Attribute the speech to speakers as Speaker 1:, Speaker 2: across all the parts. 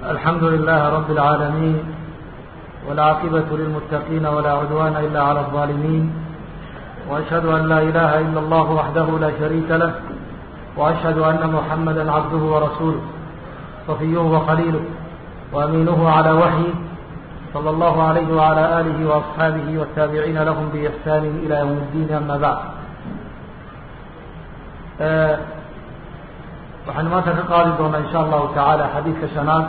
Speaker 1: الحمد لله رب العالمين والعاقبة للمتقين ولا عدوان إلا على الظالمين وأشهد أن لا إله إلا الله وحده لا شريك له وأشهد أن محمدا عبده ورسوله صفيه وخليله وأمينه على وحيه صلى الله عليه وعلى آله وأصحابه والتابعين لهم بإحسان إلى يوم الدين أما بعد waxaynu maanta ka qaadi doonaa insha allahu tacaala xadiidka shanaad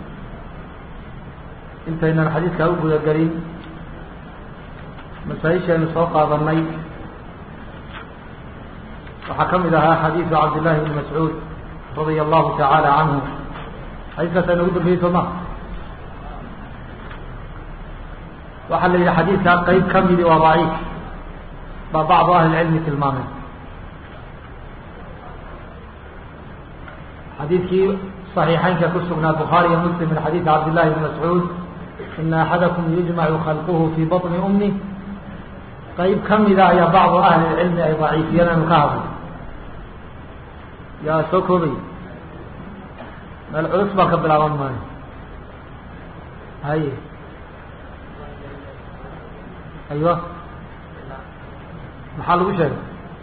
Speaker 1: intaynan xadiidkaa u gudagelin masaa-ishaynu soo qaadanay waxaa ka mid ahaa xadiidu cabdillahi bni mascuud radia allahu tacaala canhu xadiiskaas aynu ugu dambeeyey soo ma waxaa la yidhi xadiidkaa qeyb ka midi waa daciif baa bacdu ahli lcilmi tilmaamay xadiidkii صaxiixeynka ku sugnaa bukhaari iyo muslim min xadiidi cabdillahi bni mascuud ina axadakum yujmacu khalquhu fii baطni umih qeyb ka mida ayaa bacdu ahli lcilmi ay daciifiyeen anu ka hadlay yaa soo koobay meel culus baa ka bilaaban maayo haye aywa maxaa lagu sheegay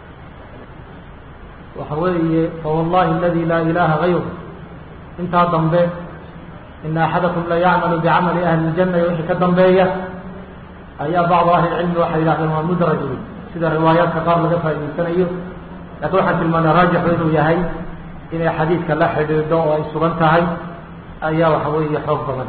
Speaker 1: waxa weeye fawallahi aladi laa ilaha gayr intaa dambe ina axadakum la yacmalu bicamali ahli اljana iyo wixii ka dambeeya ayaa bacdu ahli lcilmi waxay yidhahdeen waa mudraj wey sida riwaayaadka qaar laga faa'idaysanayo laakiin waxaan tilmaanay raajixu inuu yahay inay xadiidka la xidhiidho oo ay sugan tahay ayaa waxa weeye xoog badan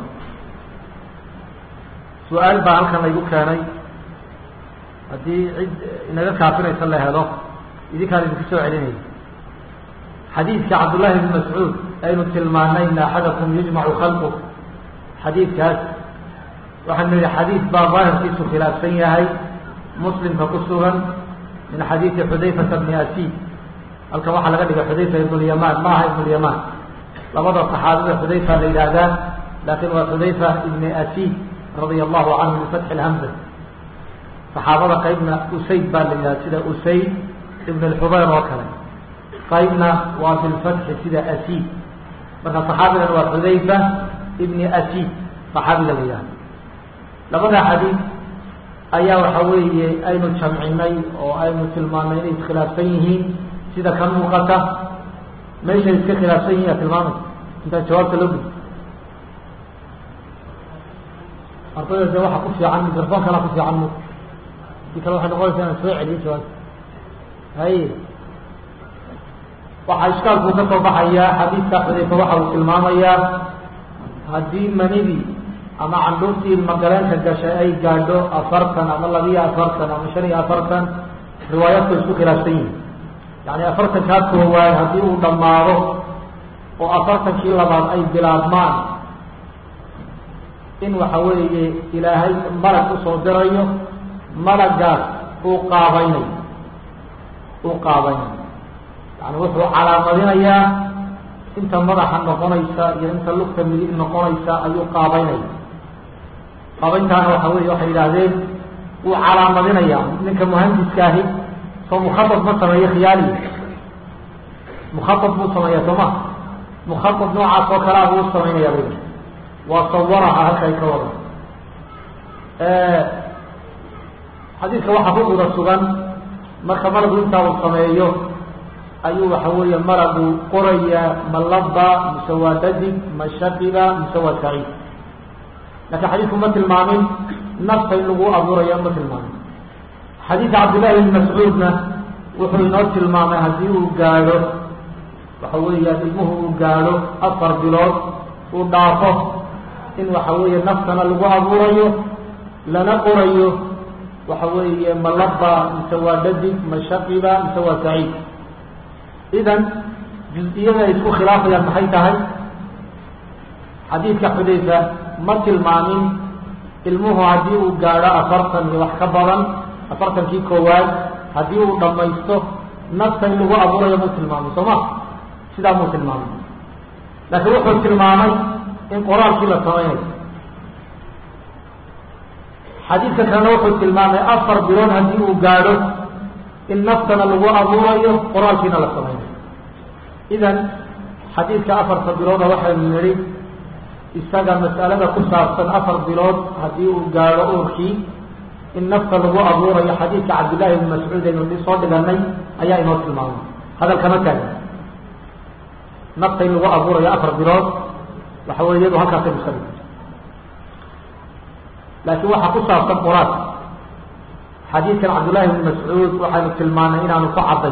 Speaker 1: su-aal baa halkan laygu keenay haddii cid inaga kaafinaysa la helo idinkaan idinku soo celinaya xadiidka cabdullahi bni mascuud aynu tilmaanay ina axadakum yujmacu khalqu xadiidkaas waxaanu yihi xadiid baa daahirkiisu khilaafsan yahay muslimka ku sugan min xadiidi xudayfata bni asiid halkan waxaa laga dhigay xudayfa ibn lyamaan ma aha ibn lyamaan labada saxaabada xudayfa la yidhaahdaa laakin waa xudayfa ibni asiid radia allahu canhu bifatxi lhamza saxaabada qaybna usayd baa la yidhahda sida usayd ibn lxubayr oo kale qaybna waa bilfatxi sida asiid marka saxaabigan waa xudayfa ibni asiid saxaabiga la yidhahda labada xadiid ayaa waxa weeye aynu jamcinay oo aynu tilmaanay inay iskhilaafsan yihiin sida ka muuqata meeshay iska khilaafsan yihin aa tilmaamay intaa jawaabta loo gudi ardayda de waxa ku fiican microfoon kala ku fiican mu hadii kale waxay noqonaysa inaan soo celiyo jawaabta haye waxaa ishkaalkuu ka soo baxayaa xadiidka xudayfa waxa uu tilmaamayaa haddii manidii ama candhuurtii ilmagaleenka gashay ay gaadho afartan ama labiyo afartan ama shan iyo afartan riwaayaadku isku khilaafsan yihin yani afartankaa koowaad haddii uu dhammaado oo afartankii labaad ay bilaabmaan in waxa weeye ilaahay malag usoo dirayo malagaas uu qaabaynayo uu qaabaynayo yani wuxuu calaamadinayaa inta madaxa noqonaysa iyo inta lugta midig noqonaysa ayuu qaabaynaya qaabayntaana waxa wey waxay yidhaahdeen wuu calaamadinaya ninka muhandiska ahi soo mukhaab ma sameeyo khiyaali mukhaab buu sameeya soo ma mukhaab noocaas oo kalea buu samaynaya bay waa sawaraha halkay ka wada xadiidka waxaa ku guda sugan marka malagu intaa uu sameeyo ayuu waxa weeye malagu qorayaa ma laba mise waa dadig ma shaqiba mise waa saciid laakiin xadiidku ma tilmaamin nafta in lagu abuuraya ma tilmaamin xadiidka cabdillahi bni mascuudna wuxuu inoo tilmaamay haddii uu gaadho waxa weeya ilmuhu uu gaadho afar bilood uu dhaafo in waxa weeye naftana lagu abuurayo lana qorayo waxa weeye ma laba mise waa dadig ma shaqiba mise waa saciid idan juz-iyada ay isku khilaafayaan maxay tahay xadiidka xudayfa ma tilmaamin ilmuhu haddii uu gaadho afartan iyo wax ka badan afartankii koowaad haddii uu dhammaysto nafta in lagu abuurayo muu tilmaamay soo ma sidaa muu tilmaamay laakiin wuxuu tilmaamay in qoraalkii la samaynayo xadiidka kalena wuxuu tilmaamay afar bilood haddii uu gaadho in naftana lagu abuurayo qoraalkiina la samaynayo idan xadiidka afarta bilooda waxaynu nidhi isaga mas'alada ku saabsan afar bilood haddii uu gaadho uurkii in nafta lagu abuurayo xadiidka cabdillahi ibni mascuud aynu soo dhiganay ayaa inoo tilmaamay hadalkama taagin nafta in lagu abuurayo afar bilood waxa wey iyadu halkaasay musabi laakiin waxaa ku saabsan quraad xadiidkan cabdullahi ibni mascuud waxaynu tilmaanay inaanu ku cadday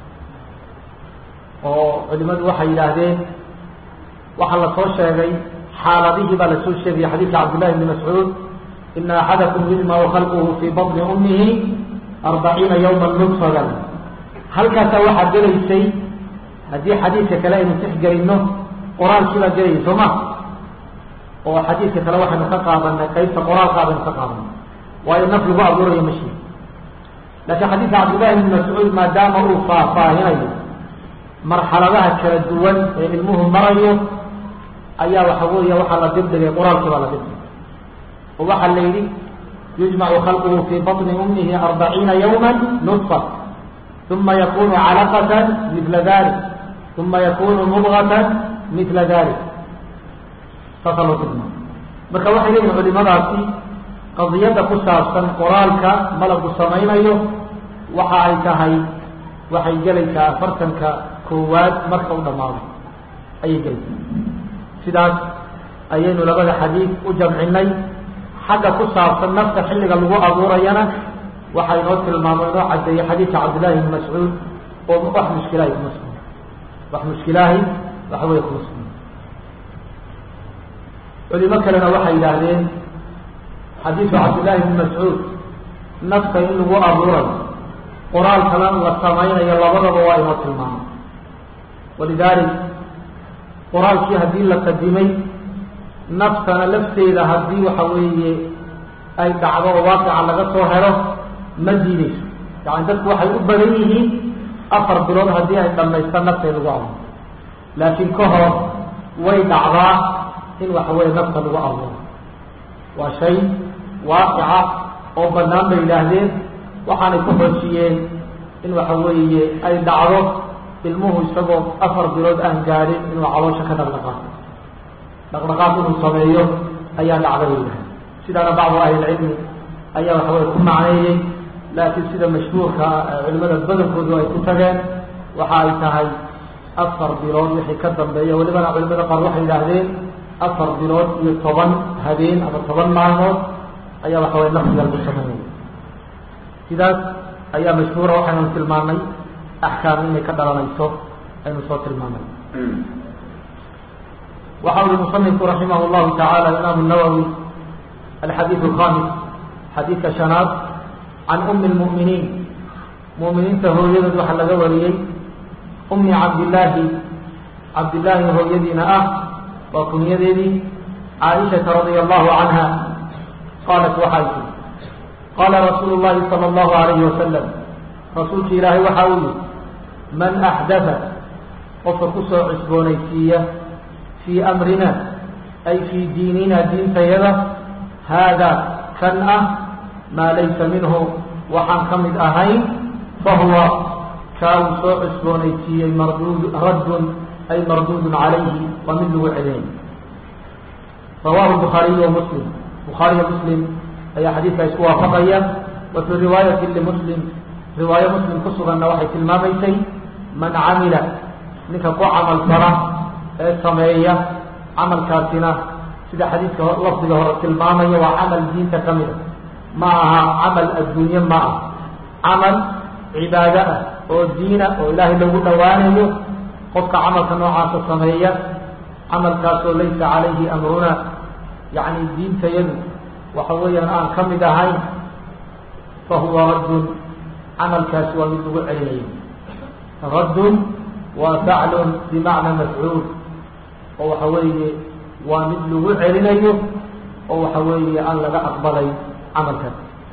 Speaker 1: oo culimadu waxay yidhaahdeen waxaa la soo sheegay xaaladihii baa lasoo sheegaya xadiidka cabdillahi ibni mascuud ina axadakum yujmacu khalquhu fii batni ummihi arbaciina yawma nudfadan halkaasaa waxaa gelaysay haddii xadiidka kale aynu tixgelinno qoraalkii baa gelaya soo ma oo xadiidka kale waxaynu ka qaadanay qaybta qoraalkaa baynu ka qaadanay waayo naf lagu abuurayo mashi laakiin xadiidka cabdillahi ibni mascuud maadaama uu faahfaahinayo marxaladaha kala duwan ee ilmuhu marayo ayaa waxa weeya waxaa la dibdhigay qoraalkii baa la dibdhigay oo waxaa la yidhi yujmacu khalquhu fii baطni ummihi arbaciina yawma nudfa uma yakunu calaqatan midla dalik uma yakunu mudgatan midla dalik saasaa loo tilmaamay marka waxay leeyihin culimadaasi qadiyadda ku saabsan qoraalka malagu samaynayo waxa ay tahay waxay gelaysaa afartanka koowaad marka u dhamaado ayay gelaysaa sidaas ayaynu labada xadiid u jamcinay xagga ku saabsan nafta xilliga lagu abuurayana waxaa inoo tilmaamo inoo cadeeyey xadiidka cabdillahi ibni mascuud oo wax mushkilaahi kuma sugna wax mushkilaahi waxa weeye kuma sugna culimo kalena waxay yidhaahdeen xadiidku cabdillahi ibni mascuud nafta in lagu abuurayo qoraalkana la samaynayo labadaba waa inoo tilmaamay walidaalik qoraalkii haddii la qadimay naftana lafteeda haddii waxa weeye ay dhacdo oo waaqica laga soo helo ma diideyso yani dadku waxay u badan yihiin afar bilood haddii ay dhamaystaan nafta in lagu abuuro laakiin ka hor way dhacdaa in waxa weeye nafta lagu abuuro waa shay waaqica oo banaan bay yidhaahdeen waxaanay ku xoojiyeen in waxa weeye ay dhacdo ilmuhu isagoo afar bilood aan gaadhin inuu caloosha ka dhaqdhaqaaqo dhaqdhaqaaq inuu sameeyo ayaa dhacda bay yidhahdeen sidaana bacdu ahlilcilmi ayaa waxa weye ku macneeyey laakiin sida mashhuurka culimada badankoodu ay ku tageen waxa ay tahay afar bilood wixii ka dambeeya welibana culimada qaar waxay yidhaahdeen afar bilood iyo toban habeen ama toban maalmood ayaa waxa weye nafsiga lagu sameynaya sidaas ayaa mashhuura waxaynu tilmaanay axkaam inay ka dhalanayso aynu soo tilmaanay waxa uri musanifku raximah llahu tacaala imaamu nawowi alxadiid alkhamis xadiidka shanaad can umi lmu'miniin mu'miniinta hooyadood waxaa laga wariyey umi cabdillaahi cabdillaahi hooyadiina ah waa kunyadeedii caaishata radia allahu canha qaalat waxay tii qaala rasuulu llahi sala allahu alayhi wasalam rasuulki ilaahay waxa uu yihi man axdatha qofka kusoo cusboonaysiiya fii amrina ay fii diinina diintayada haadaa kan ah maa laysa minhu waxaan ka mid ahayn fahuwa kaa uu soo cusboonaysiiyey mardud raddun ay marduudun calayhi waa mid lagu celinay rawahu bukhaariyu wa muslim bukhaariyo muslim ayaa xadiidka isku waafaqaya wa fii riwaayati limuslim riwaayo muslim ku suganna waxay tilmaamaysay man camila ninka ku camal fala ee sameeya camalkaasina sida xadiidka lafdiga hore tilmaamaya waa camal diinta ka mida ma aha camal adduunye ma ah camal cibaado ah oo diina oo ilaahay lagu dhowaanayo qofka camalka noocaasa sameeya camalkaasoo laysa calayhi amruna yacni diintayadu waxa weeyaan aan ka mid ahayn fa huwa raddun camalkaasi waa mid lagu celinayo raddun waa faclun bimacna mafcuul oo waxa weeye waa mid lagu celinayo oo waxa weeye aan laga aqbalay camalkan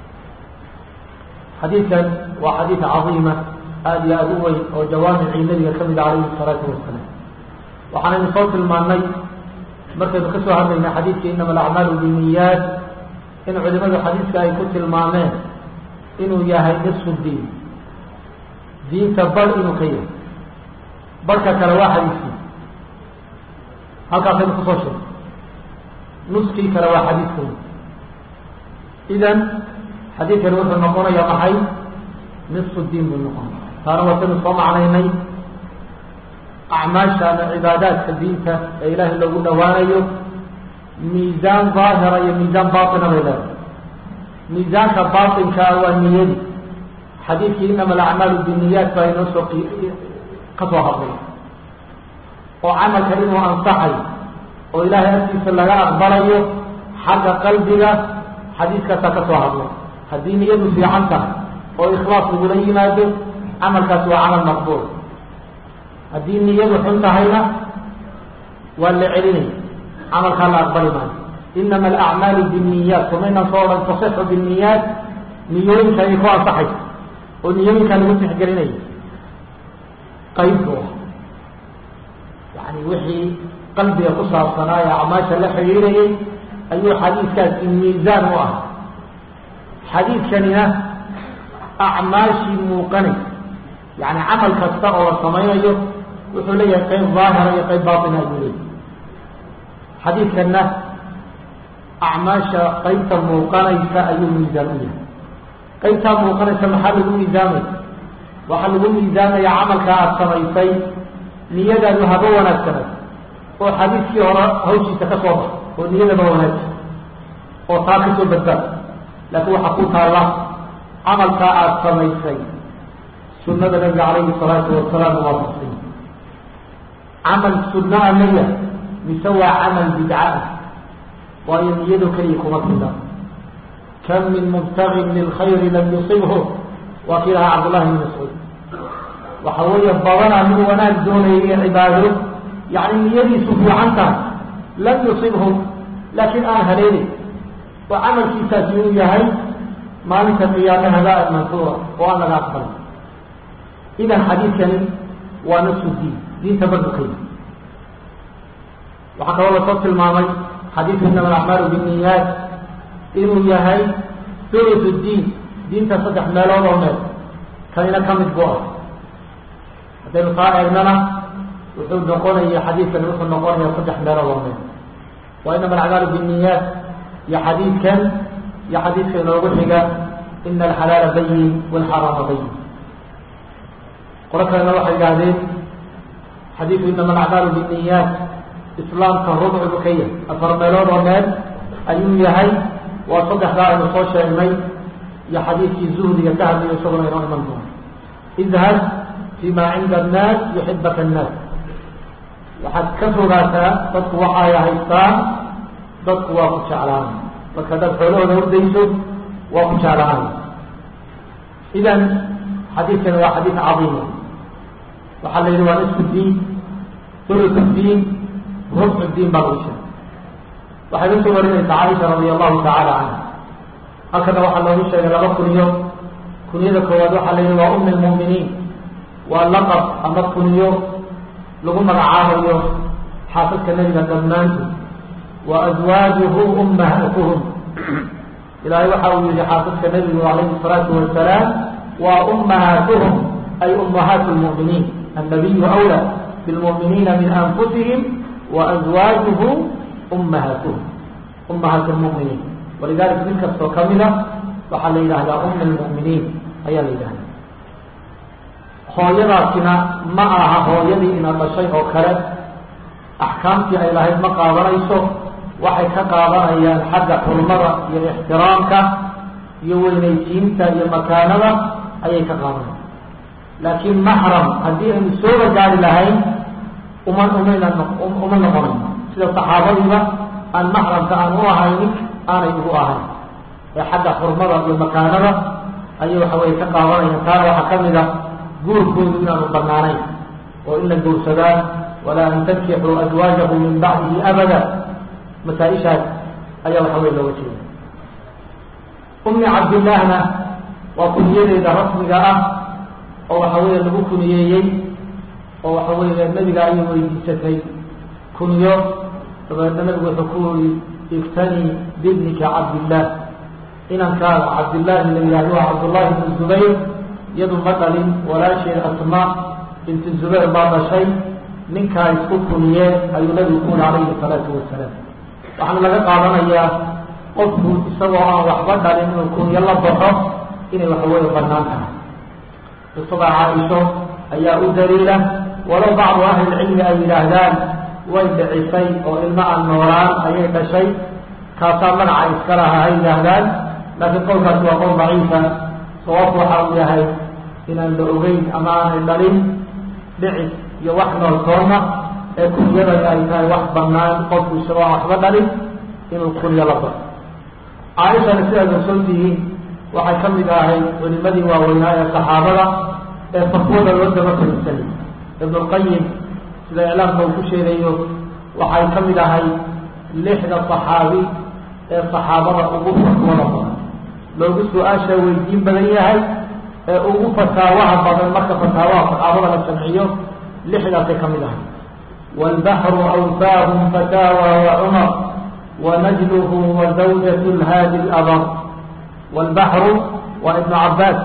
Speaker 1: xadiidkan waa xadiid cadiima aada iyo aada u weyn oo jawaamicii nabiga ka mid calayhi salaatu wasalaam waxaanaynu soo tilmaannay markaynu ka soo hadlaynay xadiidka inama alacmaalu biniyaat in culimadu xadiidka ay ku tilmaameen inuu yahay nisfu diin diinta bar inuu ka yahay barka kale waa xadiiskii halkaasaynu kusoo sheegay nuskii kale waa xadiidkan idan xadiidkani wuxuu noqonaya maxay nisfu diin buu noqon taana watanu soo macnaynay acmaasha ama cibaadaadka diinta ee ilaahay loogu dhawaanayo miisaan daahira iyo miisaan baatina bay leedahay miisaanka baatinkaa waa niyadi xadiidkii inama alacmaalu biniyaat baa inoo soo ka soo hadlay oo camalka inuu ansaxay oo ilaahay agtiisa laga aqbalayo xagga qalbiga xadiiskaasaa ka soo hadlay haddii niyadu fiican tahay oo ikhlaas lagula yimaado camalkaasi waa camal maqbuul haddii niyadu xun tahayna waa la celinaya camalkaa la aqbali maayo inama alacmaalu binniyaat kumaynan soo odhan tasixu binniyaat niyooyinka ayay ku ansaxaysa oo niyooyinkaa lagu tixgelinaya qayb bu ah yani wixii qalbiga ku saabsanaa ee acmaasha la xidhiirayay ayuu xadiidkaasi miisaan u ah xadiidkanina acmaashii muuqanay yani camal kasta oo la samaynayo wuxuu leeyahay qayb daahira iyo qayb baatina ayuu leeyahay xadiidkanna acmaasha qaybta muuqanaysa ayuu miisaan u yahay qaybtaa muuqanaysa maxaa lagu miisaamaya waxaa lagu miisaamaya camalka aada samaysay niyadaadu haba wanaagsanay oo xadiidkii hore hawshiisa ka soo bax oo niyadaba wanaagsan oo taa ka soo badbaad laakiin waxaa ku taalla camalkaa aada samaysay sunada nabiga calayhi salaatu wasalaam waa fasay camal sunna a maya mise waa camal bidca ah waayo niyado keliya kuma fila kam min mubtagin lilkhayri lam yusibhu waa kii lahaa cabdullahi bn mascuud waxa weeye badanaa mid wanaag doonaya cibaado yani niyadiisu fiican tahay lam yusibhu laakiin aan haleelin oo camalkiisaasi uu yahay maalinta qiyaame habaa mansuura oo aan laga aqbalin idan xadiidkani waa nasu diin diinta badukay waxaa kaloo lasoo tilmaamay xadiidku inama alacmaalu binniyaat inuu yahay thuluth diin diinta saddex meelood oo meel kanina ka mid bu ah haddaynu taa eegnana wuxuu noqonaya xadiidkani wuxuu noqonaya saddex meelood oo meel waa inama alacmaalu binniyaat iyo xadiidkan iyo xadiidka inoogu xiga ina alxalaala bayin walxaraama bayin qolo kalena waxay yidhaahdeen xadiidku inama alacmaalu binniyaat islaamka rubcu bu ka yahay afar meelood oo meel ayuu yahay waa saddexdaa aynu soo sheegnay iyo xadiidkii zuhdiga ka hadlayo isaguna inoo iman doono idhab fi ma cinda annaas yuxibaka annaas waxaad ka fogaataa dadku waxay haystaan dadku waa ku jeclaanay marka haddaad xoolahooda hordayso waa ku jeclaanay idan xadiidkani waa xadiid cadiima waxaa la yidhi waa nisfu diin thuluth diin rubcu diin baa lagu sheegay waxay la soo warinaysa caaisha radia allahu tacaala canha halkana waxaa loogu sheegay laba kuniyo kuniyada koowaad waxaa la yidhi waa umi lmu'miniin waa laqab ama kuniyo lagu magacaabayo xaasadka nebiga dhammaantood wa azwaajuhu ummahatuhum ilaahay waxa uu yihi xaasadka nebigu calayhi salaatu wasalaam waa ummahaatuhum ay ummahaatu lmu'miniin annabiyu awla bilmu'miniina min anfusihim wa azwaajuhu ummahatuhum ummahaat lmu'miniin walidalika mid kastoo kamida waxaa la yidhahdaa ummi lmu'miniin ayaa la yidhahda hooyadaasina ma aha hooyadii ina dhashay oo kale axkaamtii ay lahayd ma qaadanayso waxay ka qaadanayaan xagga xurmada iyo ixtiraamka iyo weynaysiinta iyo makaanada ayay ka qaadanaya laakiin maxram haddii aynu sooba gaari lahayn uma umayna uma noqonayno sida saxaabadiiba aan maxramka aan u ahaynin aanay ugu ahayn ee xagga xurmada iyo makaanada ayay waxa weye ka qaadanayaan taana waxaa kamid a guurkoodu inaanu banaanayn oo in la gowsadaa walaa an tankixuu azwaajahu min bacdihi abada masaaishaas ayaa waxa wey looga jeeda umi cabdillaahna waa kuniyadeeda rasmiga ah oo waxa weeye lagu kuniyeeyey oo waxa weeye nebiga ayay weydiisatay kuniyo dabeedna nabigu wuxuu ku yiri iftanii bibnika cabdillaah inankaaga cabdillaahi la yihahdo waa cabdullaahi bn zubayr iyadu ma dhalin walaasheed asma binti zubayr baa dhashay ninkaa isku kuniyee ayuu nabigu ku yiri calayhi salaatu wasalaam waxaana laga qaadanayaa qofku isagoo aan waxba dhalin inuu kunyo la baxo inay waxaweye banaan tahay qisada caaisho ayaa u daliila walow bacdu ahlilcilmi ay yidhaahdaan way dhicisay oo ilmo aan noolaan ayay dhashay kaasaa magaca iska laha ay yidhaahdaan laakiin qowlkaasi waa qowl daciifa sababku waxa uu yahay inaan la ogeyn ama aanay dhalin dhicis iyo wax nool toona ee kunyadani ay tahay wax banaan qofku isagoo aan waxba dhalin inuu kunyo la baxo caaishana sidaad ogsoon tihiin waxay ka mid ahay culimadii waaweynaa ee saxaabada ee fatwada loo daba fariisanay ibn lqayim sida iclaamka uu ku sheegayo waxay ka mid ahay lixda saxaabi ee saxaabada ugu fatwada badan loogu su-aasha weydiin badan yahay ee ugu fataawaha badan marka fataawaha saxaabada la jamciyo lixdaasay ka mid ahay wاlbaxru awfaahum fataawa wacumar wanajluhu wazawjat lhaadi labr wاlbaxru waa ibnu cabaas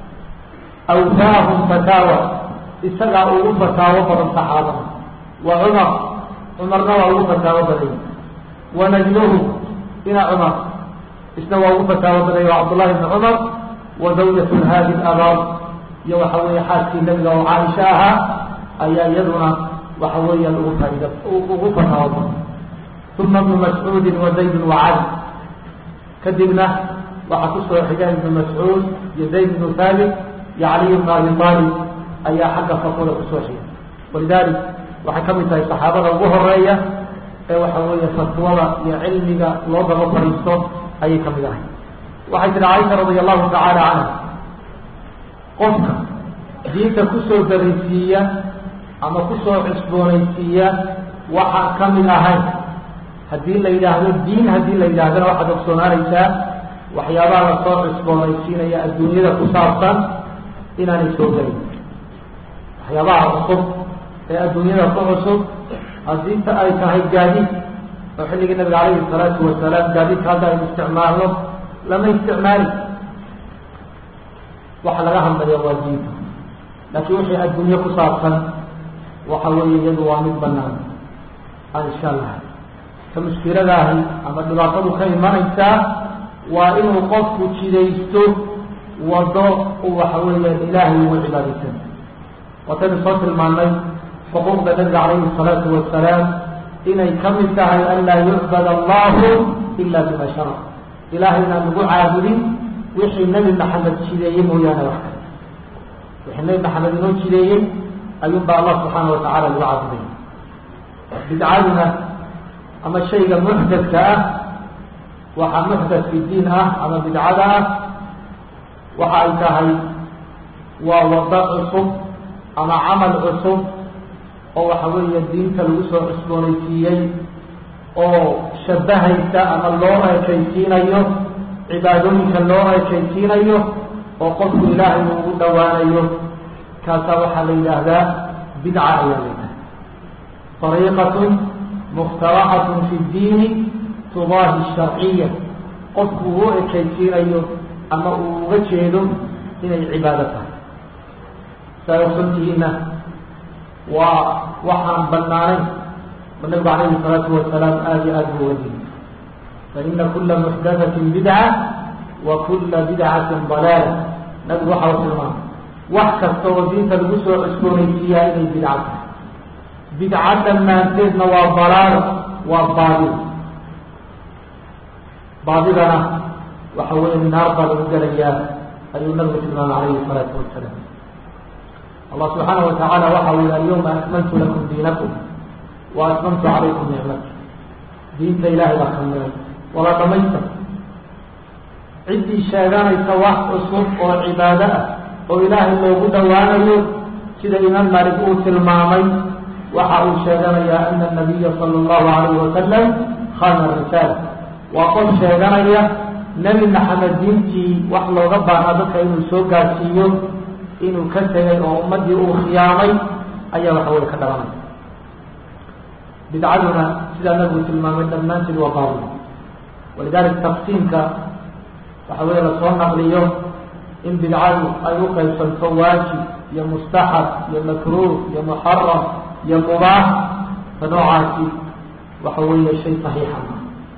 Speaker 1: awfaahum fataawa isagaa ugu fataawo badan saxaabada wa cumar cumarna waa ugu fataawo badanya wanajluhu ina cumar isna waa ugu fataawo badanya waa cabdullahi bni cumar wa zawjat lhaadi labar iyo waxa weeye xaaskii nabiga oo caaisha ahaa ayaa iyaduna waxa weeyaan ugu faaid ugu fataawo badan uma ibnu mascuudin wa zaydin wa cali kadibna waxaa kusoo xiga ibnu mascuud iyo zayd ibnu thaabit iyo caliy bnu abi aalib ayaa xagga fatwada kusoo xiga walidalik waxay ka mid tahay saxaabada ugu horeeya ee waxa weeye fatwada iyo cilmiga loo daba fariisto ayay ka mid ahay waxay tihi caaisha radia allahu tacaala canha qofka diinta kusoo darisiiya ama kusoo cusboonaysiiya waxaan ka mid ahayn haddii la yidhaahdo diin haddii la yidhahdana waxaad ogsoonaanaysaa waxyaabaha lasoo cusboonaysiinaya adduunyada ku saabsan inaanay soo gelin waxyaabaha cusub ee adduunyada ku cusub haddii ta ay tahay gaadiid oo xilligii nabiga calayhi salaatu wasalaam gaadiidka hadda aynu isticmaalno lama isticmaali waxa laga hadlaya waa diinta laakiin wixii adduunye ku saabsan waxa weeye iyadu waa mid banaan aan insha allah ka mushkiladaahi ama dhibaatadu ka imanaysaa waa inuu qofku jidaysto wado u waxa weeya ilaahay ugu cibaadaysan wataynu soo tilmaanay xuquuqda nabiga calayhi salaatu wasalaam inay ka mid tahay an laa yucbad allahu ila bima shara ilahay inaan lagu caabudin wixii nebi maxamed jideeyey mooyaane wax kale wixii nebi maxamed inoo jideeyey ayuunba allah subxaana watacala lagu caabuday bidcaduna ama shayga muxdadka ah waxaa muxdad fi diin ah ama bidcada ah waxa ay tahay waa wado cusub ama camal cusub oo waxa weeye diinta lagu soo cusboonaysiiyey oo shabahaysa ama loo ekaysiinayo cibaadooyinka loo ekaysiinayo oo qofku ilaahay uu ugu dhowaanayo kaasaa waxaa la yidhaahdaa bidca ayaa la yidhahda ariiqatun mukhtaraxatun fi ddiini tudaahi sharciya qofku uu u ekaysiinayo ama uu uga jeedo inay cibaado tahay saa ogsantihiina waa waxaan banaanayn oo nabigu calayhi salaatu wasalaam aada iyo aada buu wadiy faina kula muxdathatin bidca wa kula bidcatin dalaala nabigu waxa u tilmaamay wax kasta oo diinta lagu soo cusboonaysiiyaa inay bidca tahay bidca dhammaanteedna waa dalaalo waa baadi baadidana waxa weeye naar baa lagu gelayaa ayuu nabigu tilmaamay calayhi salaatu wasalaam allah subxaanaه watacaala waxa u yihi alyawma akmaltu lakum diinakum wa atmamtu calaykum nicmati diinta ilahay baa kamilay wala dhamaystir ciddii sheeganaysa wax cusub oo cibaado ah oo ilaahay loogu dhowaanayo sida imaam malik uu tilmaamay waxa uu sheeganayaa ana nabiya sala allahu alayhi wasalam khana risaala waa qof sheeganaya nebi maxamed diintii wax looga baahna dadka inuu soo gaarsiiyo inuu ka tegay oo ummaddii uu khiyaamay ayaa waxa weye ka dhalanaya bidcaduna sidaa nabigu tilmaamay dhammaanteed waa baadil walidalik taqsiimka waxa weeye lasoo naqliyo in bidcadu ay u qaybsanto waajib iyo mustaxab iyo makruuh iyo muxaram iyo mubaax ta noocaasi waxa weeye shay saxiixa ma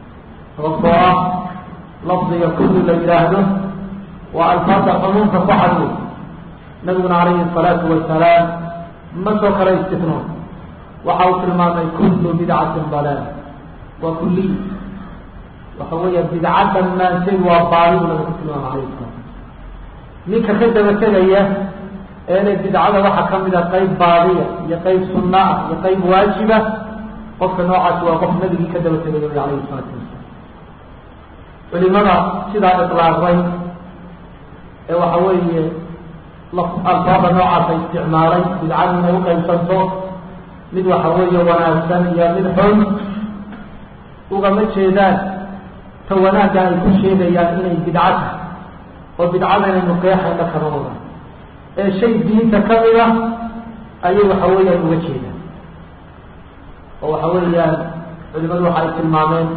Speaker 1: sababtoo ah lafdiga kulli la yidhaahdo waa alfaada cumuumka ku xadwey nabiguna calayhi الsalaatu wasalaam ma soo kala istifnoon waxa uu tilmaamay kullu bidcatin dalaal waa kuliy waxa weeya bidca dhammaanteed waa baali bu nabigu ku tilmaamay alayh salam ninka ka daba tegaya eena bidcada waxaa kamid a qayb baadiya iyo qayb sunna ah iyo qayb waajiba qofka noocaasi waa qof nabigii ka daba tegaya wy alayhi salaatu wasalam culimada sidaa iطlaaqay ee waxa weeye alfaada noocaasa isticmaalay bidcada inay uqaybsanto mid waxa weeye wanaagsan iyo mid xun ugama jeedaan ta wanaagga ay ku sheegayaan inay bidco tahay oo bidcada inaynu qeexayna kama wada ee shay diinta kamid a ayay waxa weeyaan uga jeedaan oo waxa weeyaan culimadu waxa ay tilmaameen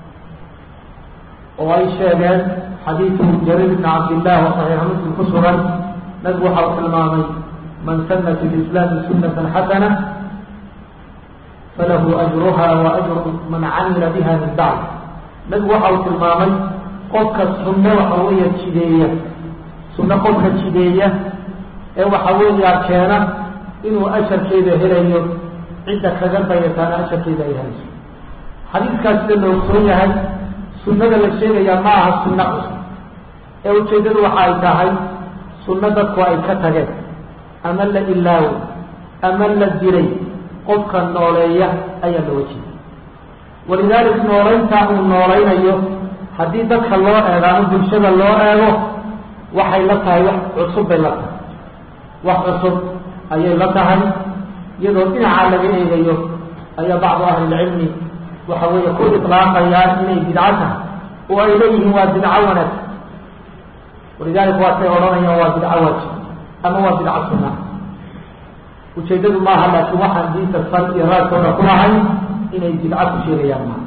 Speaker 1: oo ay sheegeen xadiidu jariir bn cabdillah oo saxiixa muslim ku sugan nabigu waxa uu tilmaamay man sana fi lislaami sunata xasana falahu ajruha wa ajru man camila biha min bacd nabigu waxa uu tilmaamay qofka sunno waxa weeya jideeya sunno qofka jideeya ee waxa weeyaa keena inuu asharkeeda helayo cidda kaga dayataana asharkeeda ay helayso xadiidkaas sida la ogsoon yahay sunnada la sheegayaa ma aha sunno cusub ee ujeeddadu waxa ay tahay sunno dadku ay ka tageen ama la ilaawo ama la dilay qofka nooleeya ayaa looga jeeda walidaalik nooleynta uu noolaynayo haddii dadka loo eego ama bulshada loo eego waxay la tahay wax cusub bay la tahay wax cusub ayay la tahay iyadoo dhinaca laga eegayo ayaa bacdu ahlilcilmi waxa weeye ku iطlaaqayaan inay bidco tahay oo ay leeyihiin waa bidco wanaag walidalik waatay odhanayaan waa bidco waajib ama waa bidco sunna ujeedadu maaha laakiin waxaan diinta sal iyo raadkooda ku lahay inay bidco ku sheegayaan maa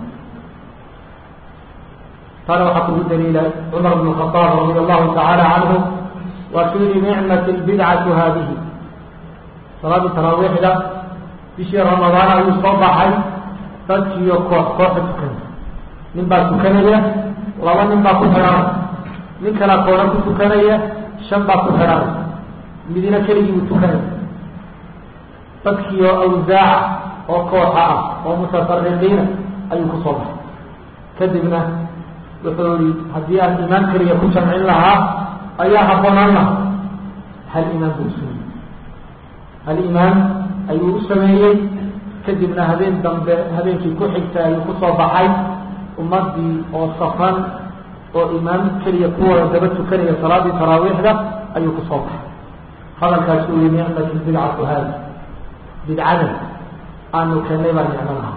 Speaker 1: taana waxaa kugu daliila cumar bn khaaab radi allahu tacaala canhu waa ku yihi nicmat lbidcatu haadihi salaadii taraawiixda bishii ramadaan ayuu soo baxay dadkiiyo koox kooxa tukanay nin baa tukanaya laba nin baa ku xidhanay nin kalaa koona ku tukanaya shan baa ku xidhanay midina keligii buu tukanaya dadkiiyo awsaaca oo kooxa ah oo mutafariqiina ayuu ku soo baxay kadibna wuxuu yihi haddii aan imaan keliya ku jamcin lahaa ayaa habboonaan laha hal imaan buu usameeyey hal imaan ayuu u sameeyey kadibna habeen dambe habeenkii ku xigtay ayuu kusoo baxay ummadii oo safan oo imaam keliya kuwada daba tukanaya salaadii taraawiixda ayuu kusoo baxay hadalkaas uu yihi nicmat bidcatu haadi bidcada aanu keenay baa nicmo lahaa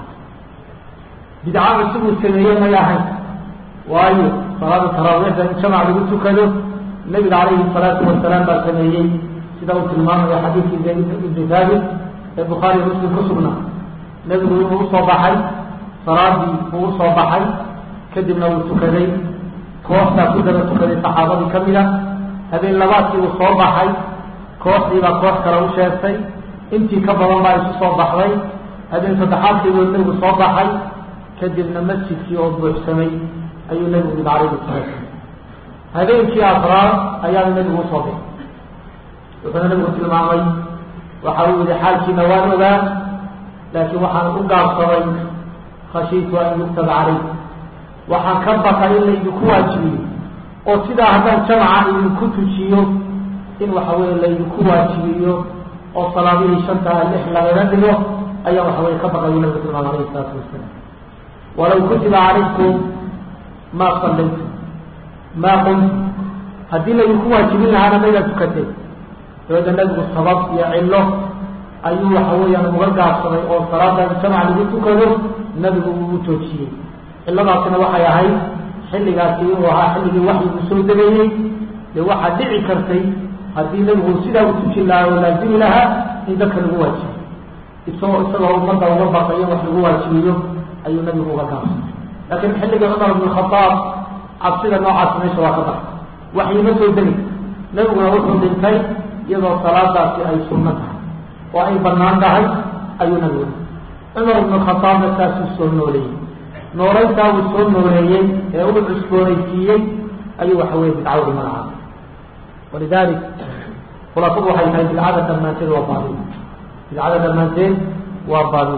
Speaker 1: bidcada siduu sameeyey may ahayn waayo salaada taraawiixda in jamac lagu tukado nabiga calayhi salaatu wasalaam baa sameeyey sida uu tilmaamayo xadiidkii zayd ibni thaabit ee bukhaari muslim ku sugnaa nebigu inuu usoo baxay salaadii uu usoo baxay kadibna uu tukaday kooxdaa ku daba tukaday saxaabadii ka mid a habeen labaadkii uu soo baxay kooxdiibaa koox kale u sheegtay intii ka badan baa isu soo baxday habeen saddexaadkii buu nebigu soo baxay kadibna masjidkii oo buuxsamay ayuu nebigu yidhi calayhi salaatu habeenkii afraad ayaana nebigu usoo baxay wuxuuna nebigu tilmaamay waxa uu yihi xaalkiina waan ogaa laakiin waxaan u gaabsaday khashiitu an yuktaba calayk waxaan ka baqay in laydinku waajibiyo oo sidaa haddaan jamaca idinku tujiyo in waxa weeye laydinku waajibiyo oo salaadihii shantaa lix lagaga dhigo ayaa waxa weye ka baqayu nabigu tilmaamay alayhi salaatu wasalaam walaw kutiba calaykum maa sallaytum maa qumtu haddii laydinku waajibin lahaana maydaa tukateen dabeedna nabigu sabab iyo cillo ayuu waxa weeyaan uga gaabsaday oo salaada jamac lagu tukado nabigu uu joojiyey cilladaasina waxay ahayd xilligaasi inuu ahaa xilligii waxyigu soo degayey dee waxaa dhici kartay haddii nabigu sidaa u tujin lahaa oo laazimi lahaa in dadka lagu waajibiyo isagoo isagoo ummadda uga baqayo wax lagu waajibiyo ayuu nabigu uga gaabsaday laakiin xilligii cumar bn khadaab cabsida noocaasi meesha waa ka baxay waxyima soo degay nabiguna wuxuu dhintay iyadoo salaadaasi ay sunno tahay oo ay banaan tahay ayuu nabigu cumar ibnu khadaabna saasuu soo nooleeyey nooleyntaa uu soo nooleeyey ee uu cusboonaysiiyey ayuu waxa weye bidcawdi magacaabay walidalik khulaafadu waxay tahay bidcada dhammaanteed waa baadil bidcada dhammaanteed waa baadil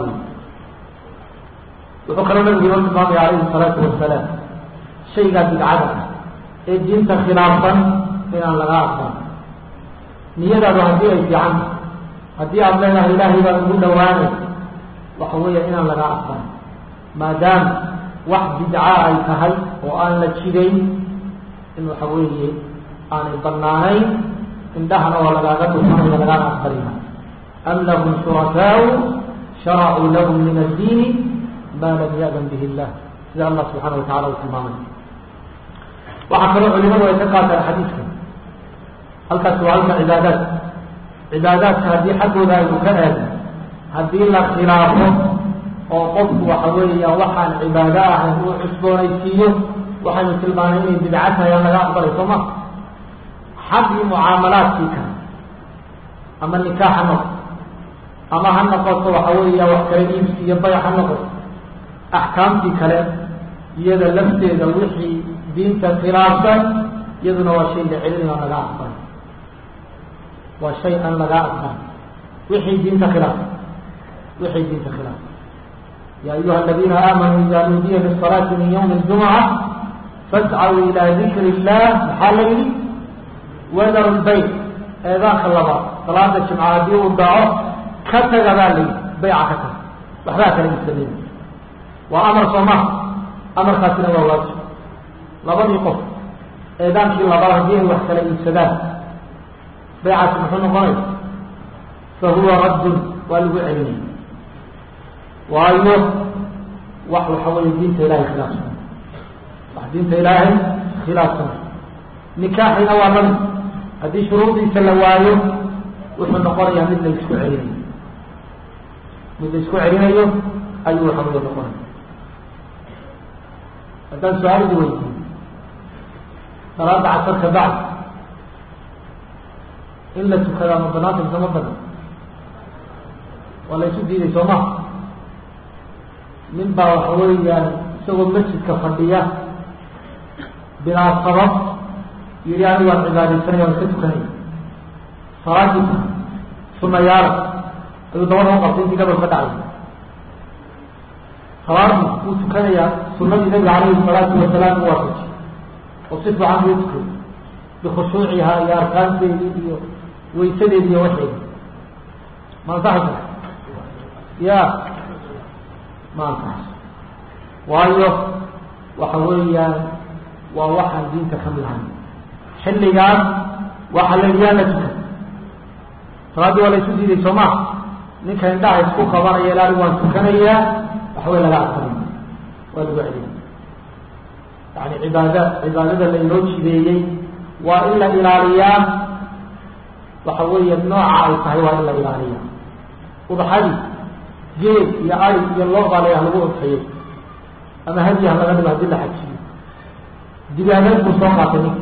Speaker 1: wuxuu kaloo nabigu inoo tilmaamaya calayhi salaatu wasalaam shaygaa bidcada ee diinta khilaafsan inaan laga aqban niyadaadu haddii ay fiican haddii aada leedahay ilaahay baan ugu dhawaanay waxa weeya inaan laga aqban maadaama wax bidca ay tahay oo aan la jidayn in waxa weeye aanay banaanayn indhahana waa lagaaga dhufanaya lagaaga aqbalina am lahum shurakaau sharacuu lahum min addiini ma lam ya'dan bihi illah sida allah subxaana watacala uu tilmaamay waxaa kaloo culimadu ay ka qaataan xadiidka halkaas waa halka cibaadaad cibaadaadka haddii xaggooda aynu ka aadno haddii la khilaafo oo qofku waxa weeya waxaan cibaado ahayn uu cusboonaysiiyo waxaynu tilmaanay inay bidca tahay aan laga aqbalay soo ma xaggii mucaamalaadkii kale ama nikaax ha noqo ama ha noqoto waxa weeya wax kale iibsi iyo bayc ha noqoto axkaamtii kale iyada lafteeda wixii diinta khilaafsan iyaduna waa shay la celinayo aan laga aqbalay waa shay aan laga aqbalay wixii diinta khilaaf wixii diinta khilaaf ya ayuha aladiina aamanuu ida nuudiya lisalaati min ywmi اljumca fascaw ila dikri illah maxaa la yihi wadaru lbayt eedaanka labaad salaada jimca haddii uu dhaco ka taga baa la yihi bayca ka taga waxbaa kala iibsamey waa amar sooma amarkaasina waa waajib labadii qof eedaankii labaad haddii ay wax kala iibsadaan baycaasi muxuu noqonaya fa huwa raddun waa lagu celinaya waayo wax waxa weeye diinta ilahay khilaafsan wax diinta ilaahay khilaafsan nikaaxina waa lamid haddii shuruudiisa la waayo wuxuu noqonayaa mid la isku celinayo mid la isku celinayo ayuu waxa weye noqonaya haddaan su-aalidi weydiiyo salaada casarka bacd in la tukadaa ma banaanta mise ma badan waa la isu diiday soo ma nin baa waxa weeyaan isagoo masjidka fadhiya bilaa sabab yidhi anigu waan cibaadaysanaya waan iska tukanaya salaadiisa sunayaala ayuu dabada u qabtay intii gabal ka dhacay salaadii wuu tukanayaa sunadii nabiga calayhi salaatu wasalaam u waafaji oo si fiican buu tukay bikhushuuciha iyo arkaanteedii iyo waysadeedi iyo waxeedi ma ansaxaysa ya ma ansaxayso waayo waxa weeyaan waa waxaan diinta ka mid ahayn xilligaas waxaa la yaa la tukay salaaddii waa la isu diiday soo ma ninka indhaha isku qabanaya ilaali waan tukanayaa waxbay laga aqbalay waa lagu celiyay yani cibaada cibaadada lainoo jideeyey waa in la ilaaliyaa waxa weeye nooca ay tahay waa in la ilaaliyaa udxadii geed iyo ari iyo loo baa la lagu udxiyey ama hadiya laga dhigo hadii la xajiyo digaageed buu soo qaatay ninka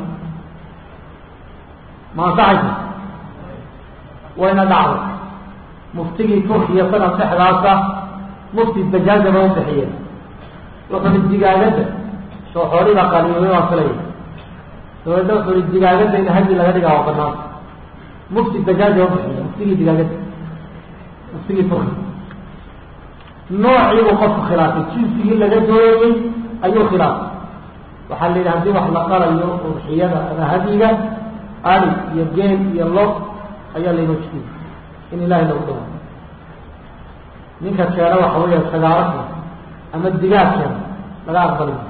Speaker 1: ma ansaxaysa wayna dhacday muftigii turkiya sanad dhexdaasa mufti dajaaja ba ubixiyeen wuxuu i digaagada soo xooliba qaliimay waan filaya dabeedna wuxuu i digaagada in hadi laga dhigaa waa banaanta mufti dajaaja ubixiye muftigii digaagada muftigii turkiya noocii buu qofku khilaafay jinsigii laga doonayey ayuu khilaafay waxaa la yidhi hadii wax la qalayo udxiyada ama hadiga ali iyo geel iyo lo ayaa laynoo jidiy in ilahay lagu dhawa ninka keena waxa weya sagaaro keena ama digaag keena laga aqbali maayo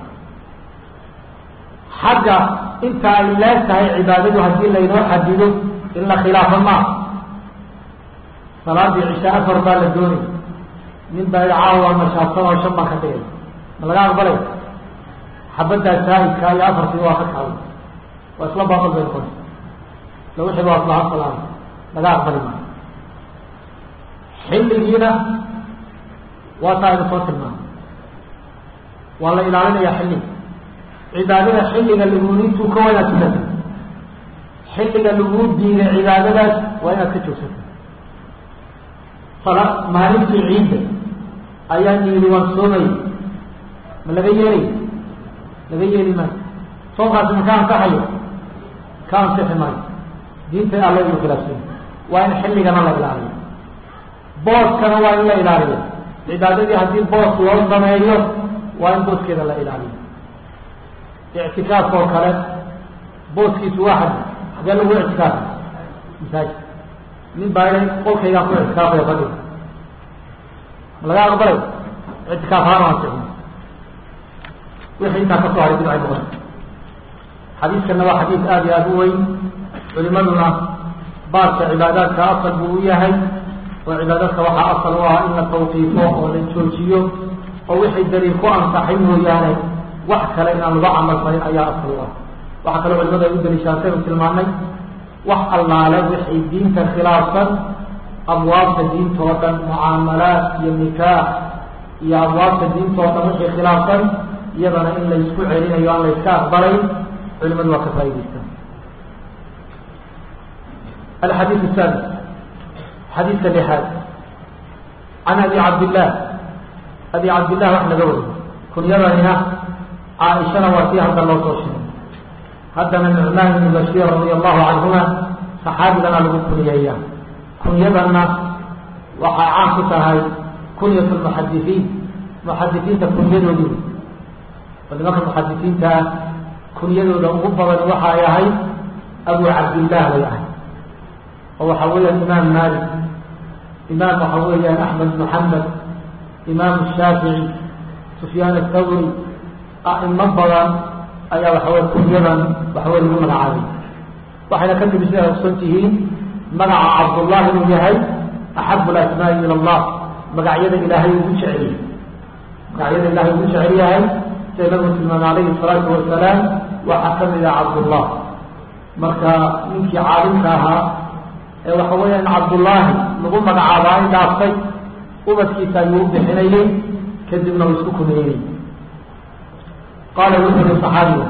Speaker 1: xagga inta ay leeg tahay cibaadadu haddii laynoo xadido in la khilaafo maaha salaadii cisha afar baa la doonay nin baa caawa mashaabsan oo shan baan ka dhigay ma laga aqbalay xabaddaa saahidka iyo afartii waa ka kacday waa isla baaqal bay noqonaysa la wixii waa islaha salaam laga aqbali maayo xilligiina waa taa aynu soo tilmaamay waa la ilaalinayaa xilliga cibaadada xilliga laguunintuu ka waa inaad tukata xilliga laguu diiday cibaadadaas waa inaad ka joogsata sala maalintii ciidda ayaan yidhi waan soomay ma laga yeelay laga yeeli maayo soonkaasi ma ka ansaxayo ka ansixi maayo diinta alla inu khilaafsanya waa in xilligana la ilaaliyo booskana waa in la ilaaliyo cibaadadii haddii boos loo sameeyo waa in booskeeda la ilaaliyo ictikaaf oo kale booskiisu waa xadi xagee lagu ictikaafa masaajid nin baa ihay qolkaygaan ku ictikaafaya fadhiga ma laga aqbalay ictikaaf ahaan ansixin wixii intaa ka soo haray bidcay noqon xadiiskana waa xadiis aada iyo aada u weyn culimaduna baabka cibaadaadka asal buu u yahay oo cibaadadka waxaa asal u ah in la tawqiifo oo la joojiyo oo wixii daliil ku ansaxay mooyaane wax kale inaan lagu camal farin ayaa asal u ah waxaa kaloo culimadu ay u daliishaataynu tilmaanay wax allaale wixii diinta khilaafsan abwaabta diinta oo dhan mucaamalaat iyo nikaax iyo abwaabta diinta oo dhan wixii khilaafsan iyadana in la isku celinayo aan la iska aqbalay culimadu waa ka faa'idaystaan الحديث الثالث حديث لحاد عن أبي عبد الله أبي عبد الله وحنا قول كن يرى هنا عائشة وفيها عبد الله توشنا هذا من نعمان بن بشير رضي الله عنهما صحابي لنا لقد كن إياه كن يرى وحعاك هاي كنية المحدثين محدثين تكون يدودي ولما المحدثين تا كن يدودي غفظا وحايا هاي أبو عبد الله وياه oo waxaa weeyaan imaam maalik imaam waxaa weeyaan axmed bn xambal imaam shaafici sufyaan athawri a'imo badan ayaa waxawey kunyadan waxawey lagu magacaabay waxayna ka timi siday ogsan tihiin magaca cabdullahi inuu yahay axabu lasmaai ila allah magacyada ilaahay ugu jeceliy magacyada ilahay ugu jecel yahay sida nabigu tilmaamay alayhi salaatu wasalaam waxaa kamid ah cabdullah marka ninkii caalimka ahaa ee waxa weeyaan cabdullaahi lagu magacaabaa in dhaaftay ubadkiisa ayuu u bixinayey kadibna uu isku kumeeyey qaala wuxuu yihi صaxaabiga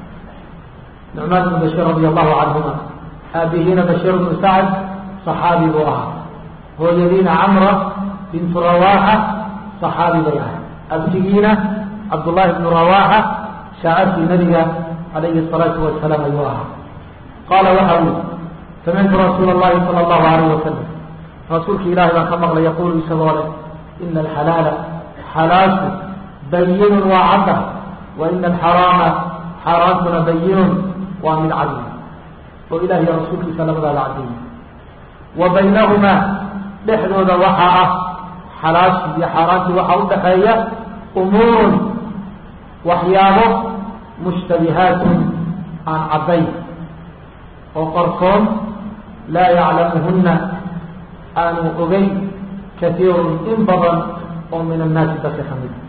Speaker 1: nucmaan bn bashir radi allahu canhuma aabihiina bashir bnu sacd صaxaabi buu ahaa hooyadiina camra bintu rawaaxa صaxaabi bay ahay abtigiina cabdullaahi bnu rawaaxa shaacabkii nabiga calayhi الsalaatu wasalaam ayuu ahaa qaala waxa uu samictu rasuul اllahi salى اllahu alayh wasalam rasuulka ilahi baan ka maqlay yaqulu isagoo leh ina alxalaala xalaashu bayinun waa cadda wa ina alxaraama xaaraantuna bayinun waa mid cadli oo ilahi iyo rasuulkiisa labadaada caddeeyey wa baynahumaa dhexdooda waxaa ah xalaashi iyo xaaraantii waxaa udhaxeeya umuurun waxyaabo mushtabihaatun aan caddayn oo qarsoon laa yaclamuhuna aanu ogeyn kaiirun in badan oo min annaasi dadka ka mid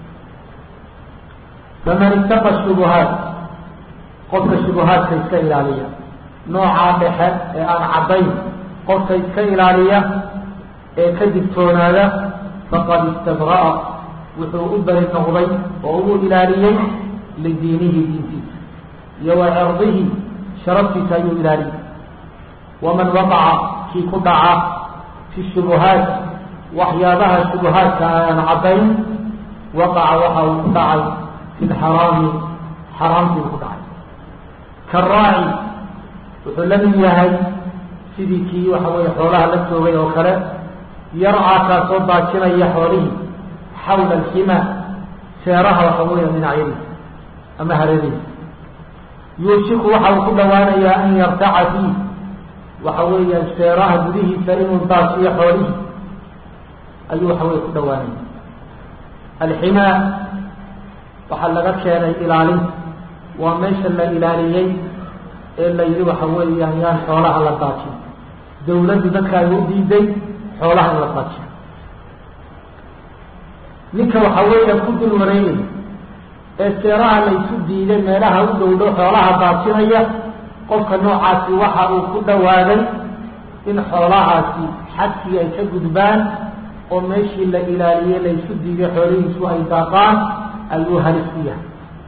Speaker 1: faman ittaqa shubuhaat qofka shubuhaadka iska ilaaliya noocaa dhexe ee aan caddayn qofka iska ilaaliya ee ka digtoonaada faqad istabra'a wuxuu u beri noqday oo ugu ilaaliyey lidiinihi diintiisa iyo wa cirdihi sharaftiisa ayuu ilaaliyey waman waqaca kii ku dhaca fi shubuhaat waxyaabaha shubuhaadka aan caddayn waqaca waxa uu ku dhacay fi lxaraami xaraamtii ku dhacay karaaci wuxuu la mid yahay sidii kii waxa weeye xoolaha la joogay oo kale yarcaa kaasoo daajinaya xoolihii xawla alxima seeraha waxa weeya dhinacyadiisa ama hareerihiisa yuushiku waxa uu ku dhawaanayaa an yartaca fiih waxa weeyaan seeraha gudihiisa inuu daasiyo xoolihii ayuu waxa weye ku dhawaanaya alximaa waxaa laga keenay ilaalinta waa meesha la ilaaliyey ee la yidhi waxa weeyaan yaan xoolaha la daajin dawladdu dadka ay u diiday xoolaha in la daajiyo ninka waxa weeya ku dul wareegay ee seeraha la isu diiday meelaha u dhowdhow xoolaha daajinaya qofka noocaasi waxa uu ku dhawaaday in xoolahaasi xadkii ay ka gudbaan oo meeshii la ilaaliyey la isu diiday xoolihiisu ay daaqaan ayuu halis ku yahay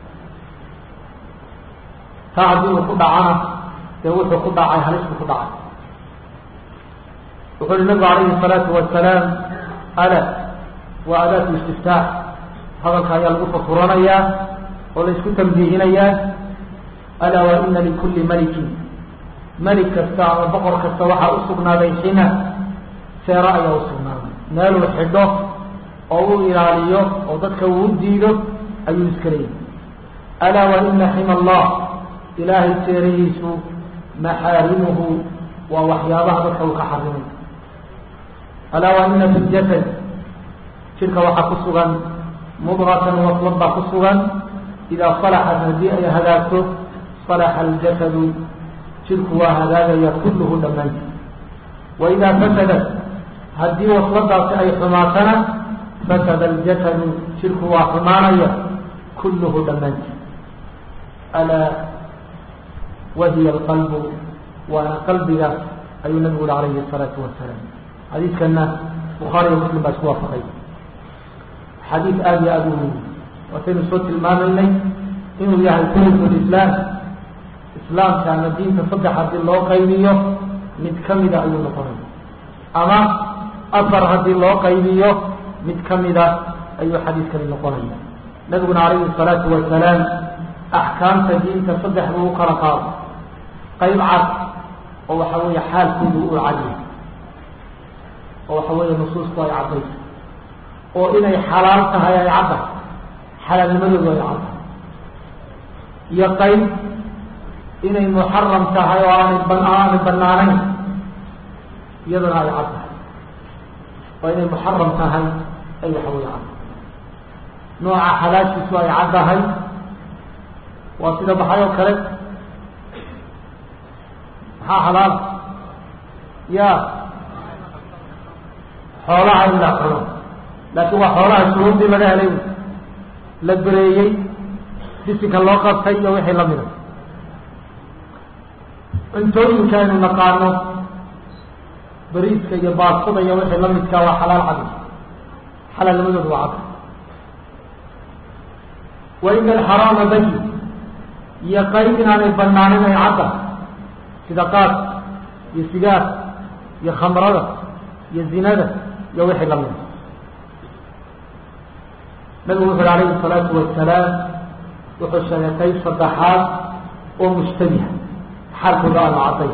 Speaker 1: taa haddii uu ku dhacana dee wuxuu ku dhacay halis buu ku dhacay wuxu uhi nabigu calayhi الsalaatu wasalaam ala wa adaatu istiftaax hadalka ayaa lagu fakuranayaa oo la isku tambiihinayaa alaa wa ina likulli malikin melik kasta ama boqor kasta waxaa usugnaaday xina seero ayaa usugnaaday meeluu xidho oo u ilaaliyo oo dadka uu diido ayuu iska leeyahy alaa wa ina xima allah ilaahay seerihiisu maxaarimuhu waa waxyaabaha dadka uu ka xarimay alaa wa ina fi ljasad jirka waxaa ku sugan mudratan waslad baa ku sugan idaa salaxat haddii ay hagaagto salaxa aljasadu jirku waa hagaagaya kulluhu dhammaanti wa idaa fasadat haddii wasladaasi ay xumaatana fasada aljasadu jirku waa xumaanaya kulluhu dhammaanti alaa wahiya alqalbu waana qalbigaas ayuu nabigu uri calayhi الsalaatu wasalaam xadiidkana bukhaari iyo muslim baa isku waafaqay xadiid aada iyo aada u muhim waataynu soo tilmaamaynay inuu yahay kuliku lislaam islaamka ama diinta saddex haddii loo qaybiyo mid kamida ayuu noqonaya ama afar haddii loo qaybiyo mid kamida ayuu xadiidkani noqonaya nabiguna calayhi الsalaatu wasalaam axkaamta diinta saddex buu u kala qaado qayb cad oo waxa weeye xaalkoodu uu cadyahay oo waxa weeye nusuusku ay caddayso oo inay xalaal tahay ay cadda xalaalnimadoodu ay cadda iyo qayb inay muxaram tahay oo aanay ban aanay banaanayn iyaduna ay cad tahay oo inay muxaram tahay ay waxa weye cadda nooca xalaashiisu ay caddahay waa sida baxay oo kale maxaa xalaal ya xoolaha in la cuno laakiin waa xoolaha shuruurdii laga helay la bereeyey bisinka loo qabtay iyo wixii lamida cuntooyinka aynu naqaano bariiska iyo baastada iyo wixii lamidkaa waa xalaal cadi xalaalnimadoodu waa cad wa ina alxaraama bayi iyo qayb inaanay banaanin ay cadda sida qaad iyo sigaar iyo khamrada iyo zinada iyo wixii lamida nabigu wuxu uhi alayhi الsalaatu wasalaam wuxuu sheegay qayb saddexaad oo mushtabiha xaalkooda aanu cadday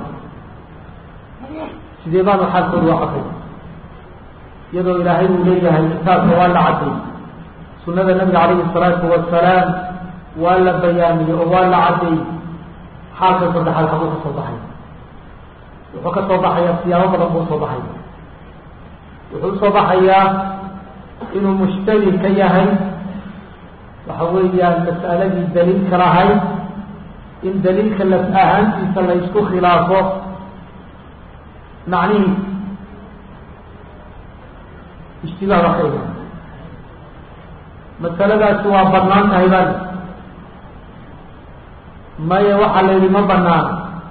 Speaker 1: sidee baanu xaalkooda u cadday iyadoo ilaahay uu leeyahay kitaabka waa la cadday sunada nabiga calayhi الsalaatu wasalaam waa la bayaamiyey oo waa la cadday xaalka saddexaad xaguu ka soo baxay wuxuu ka soo baxayaa siyaabo badan buu soo baxaya wuxuu usoo baxayaa inuu mushtabih ka yahay waxa weeyaan mas'aladii daliilka lahayd in daliilka laf ahaantiisa la isku khilaafo macnihii ishtibaah baa ka imaan masaladaasi waa banaan tahay baa maya waxaa la yidhi ma banaan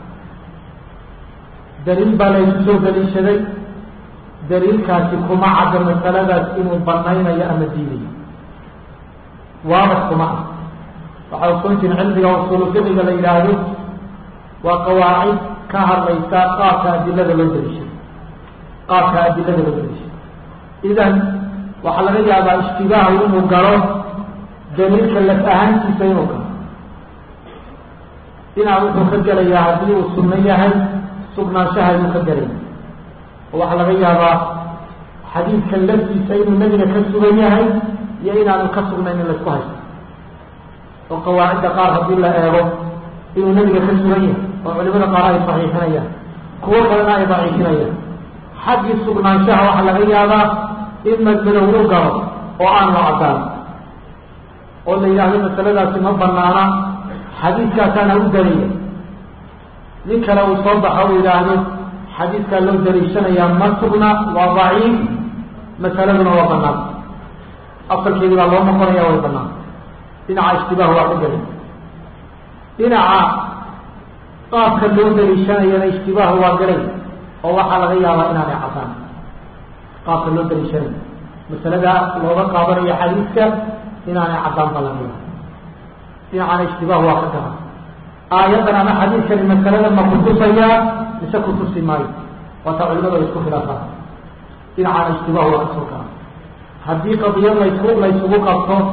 Speaker 1: daliil baa laysu soo daliishaday daliilkaasi kuma cadda masaladaas inuu banaynayo ama diidayo waadax kuma ah waxaa ogsoon jirin cilmiga usuulu fiqiga la yidhaahdo waa qawaacid ka hadlaysa qaabka adilada loo daliishaday qaabka adilada loo daliishaday idan waxaa laga yaabaa ishtibaahu inuu galo daliilka laf ahaantiisa inuu galo dhinac wuxuu ka gelayaa haddii uu sunno yahay sugnaanshaha inuu ka gelaya oo waxaa laga yaabaa xadiidkan laftiisa inuu nebiga ka sugan yahay iyo inaanu ka sugnayn in laisku haysto oo qawaacidda qaar haddii la eego inuu nebiga ka sugan yahay oo culimada qaar ay saxiixinayaan kuwo kalena ay daciifinayaan xaggii sugnaanshaha waxaa laga yaabaa in madmadow u galo oo aan la cadaan oo la yidhaahdo masaladaasi ma banaana xadiidkaasaana u daliya nin kale uu soo baxo u yidhaahdo xadiidkaa loo daliishanayaa ma sugna waa daciif masaladuna waa banaan asalkeedii baa loo noqonaya way banaan dhinaca ishtibaah waa ka gelay dhinaca qaabka loo daliishanayana ishtibaahu waa gelay oo waxaa laga yaabaa inaanay cadaan qaabka loo daliishanayo masalada looga qaadanayo xadiidka inaanay caddaan ba laga yaaba dhinacana ishtibaah waa ka gala aayaddan ama xadiidkani masalada ma kutusayaa mise kutusi maayo waata culimadu ay isku khilaafaan dhinacana ishtibaah waa kasoo gala haddii qadiyad laysku laysugu qabto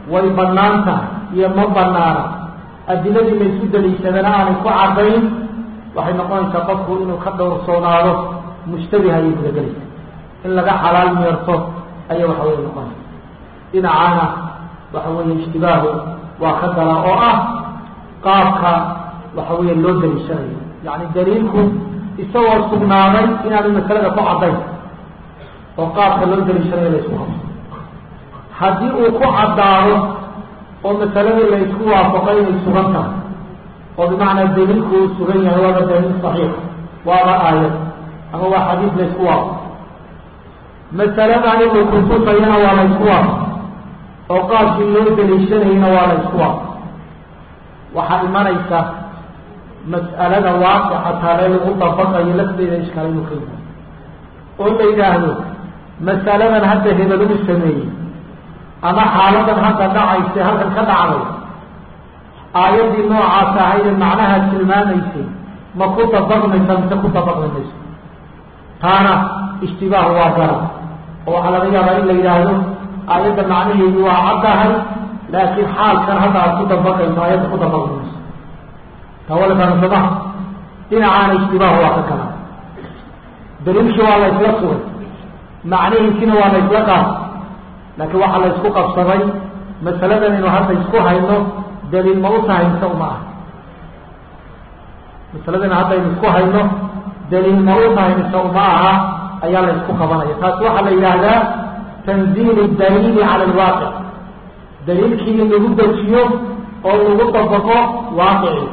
Speaker 1: way bannaan tahay iyo ma banaana adiladii la isu daliishadana aanay ku caddayn waxay noqonaysaa qofku inuu ka dhowrsoonaado mushtabiha ayay gudagelaysa in laga xalaal meerto ayay waxa weye noqonaysa dhinacaana waxa weeye ishtibaahu waa ka dala oo ah qaabka waxa weeye loo daliishanayo yacni daliilku isagoo sugnaaday inaanu masalada ku caddayn oo qaabka loo daliishanayo la isku qabso haddii uu ku caddaado oo masaladii la isku waafaqay inay sugan tahay oo bimacnaa daliilku uu sugan yahay waaba daliil saxiix waaba aayad ama waa xadiis la isku waafaq masaladan inuu kutusayana waa la isku waafaq oo qaabkii loo daliishanayana waa la isku waafaq waxaa imanaysa mas'alada waaqica taale lagu dabaqayo lafteeda ishkaal inuu ka yimaado oo la yidhaahdo masaladan hadda hebel uu sameeyey ama xaaladan hadda dhacaysa halkan ka dhacday aayaddii noocaas ahayd ee macnaha tilmaamaysay ma ku dabaqmaysa mise ku dabaqmi mayso taana ishtibaahu waa gara oo waxaa laga yaabaa in la yidhaahdo aayadda macnaheedu waa caddahay laakiin xaalkan hadda aad ku dabaqayso aayadda ku dabaqmi mayso tawalkana somaha dhinacaana ishtibaahu waa ka kala daliilkii waa la isla sugay macnihiisina waa la isla qaatay laakiin waxaa la isku qabsaday masaladan inu hadda isku hayno daliil ma u tahay mise uma ah masaladan hadda aynu isku hayno daliil ma u tahay mise uma aha ayaa la isku qabanaya taasi waxaa la yidhaahdaa tanziil daliili cala alwaaqic daliilkii in lagu dejiyo oo lagu dabaqo waaqicii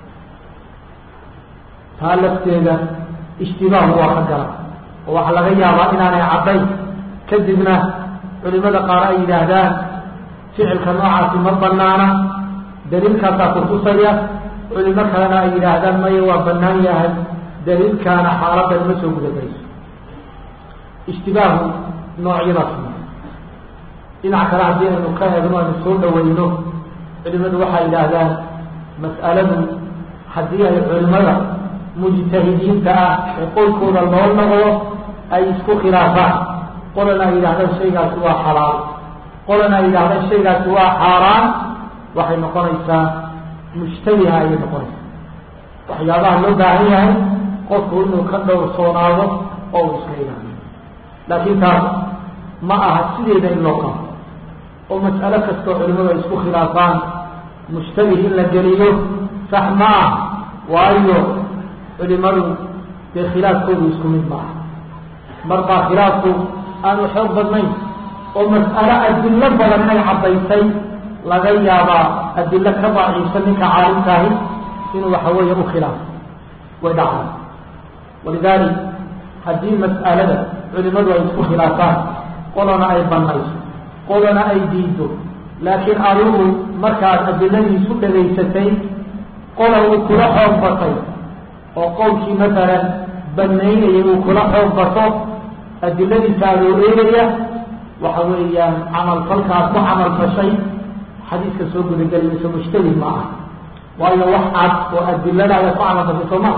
Speaker 1: taa lafteeda ishtibaahu waa ka gala oo waxaa laga yaabaa inaanay caddayn kadibna culimada qaar ay yidhaahdaan ficilka noocaasi ma banaana daliilkaasaa kutusaya culimo kalena ay yidhaahdaan maya waa banaan yahay daliilkaana xaaladan ma soo gudagelayso ishtibaahu noocyadaas dhinac kale haddii aynu ka eegno aynu soo dhaweyno culimadu waxay yidhaahdaan mas'aladu haddii ay culimada mujtahidiinta ah ee qolkooda loo noqdo ay isku khilaafaan qolana ay yidhahdaan shaygaasi waa xalaal qolana ay yidhahdaan shaygaasi waa xaaraan waxay noqonaysaa mushtabiha ayay noqonaysaa waxyaabaha loo baahan yahay qofku inuu ka dhowrsoonaado oo uu iska ilaaliyo laakiin taas ma aha sideeda in loo qabo oo mas'alo kastoo culimadu ay isku khilaafaan mushtabih in la geliyo sax ma ah waayo culimadu dee khilaafkoodu isku mid ma aha mar baa khilaafku aanu xoog badnayn oo mas'alo adillo badan inay caddaysay laga yaabaa adillo ka daciifsan ninka caalimkaahi inuu waxa weeye u khilaafo way dhacday walidaalik haddii mas'alada culimadu ay isku khilaafaan qolana ay banayso qolana ay diido laakiin adigu markaad adiladiisu dhagaysatay qola uu kula xoog batay oo qowlkii masalan banaynayay uu kula xoog bato adiladiisa adoo eegaya waxa weeyaan camalfalkaad ku camal fashay xadiiska soo gudagelayso mushtabih ma ah waayo wax cad oo adiladaada ku camal fashay soo maa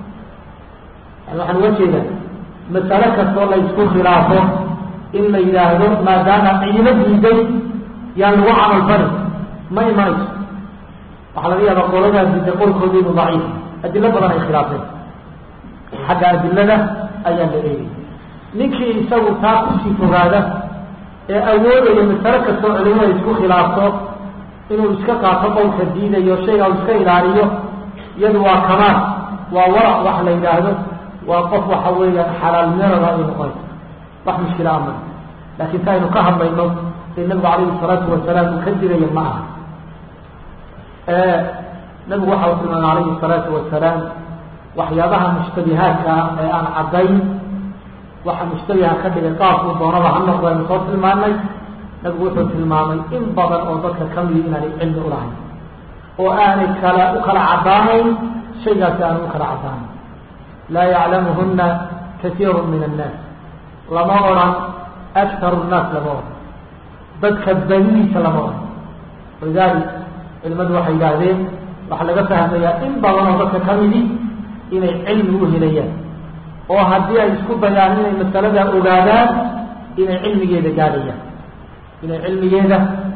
Speaker 1: yani waxaan uga jeedaa masalo kastoo la isku khilaafo in la yidhaahdo maadaama ciilo diiday yaan lagu camal fali ma imanayso waxaa laga yaabaa qoladaa diiday qolkooda inuu daciif adilo badan ay khilaafeen xagga adilada ayaa la eegay ninkii isagu taa kusii fogaada ee awoodaya masalo kastoo culimada isku khilaafto inuu iska qaato qowlka diidayo shayga u iska ilaaliyo iyadu waa kamaal waa warac wax la yidhaahdo waa qof waxa weeyaan xalaalnimada ay noqonaysa wax mushkila ama laakiin si aynu ka hadlayno ee nabigu calayhi salaatu wasalaam uu ka diraya ma aha nabigu waxa uu tilmaamay calayhi salaatu wasalaam waxyaabaha mushtabihaadka ah ee aan caddayn waxa mushtabiha ka dhigay qaabkuu doonaba ha noqdo aynu soo tilmaanay nabigu wuxuu tilmaamay in badan oo dadka kamidi inaanay cilmi ulahayn oo aanay kala u kala caddaanayn shaygaasi aanay u kala caddaanayn laa yaclamuhuna kaiiru min annaas lama odhan aktaru nnaas lama odhan dadka badidiisa lama odhan walidalik culimadu waxay yidhaahdeen waxaa laga fahmayaa in badan oo dadka kamidi inay cilmi u helayaan oo haddii ay isku dayaan inay masalada ogaadaan inay cilmigeeda gaadhayaan inay cilmigeeda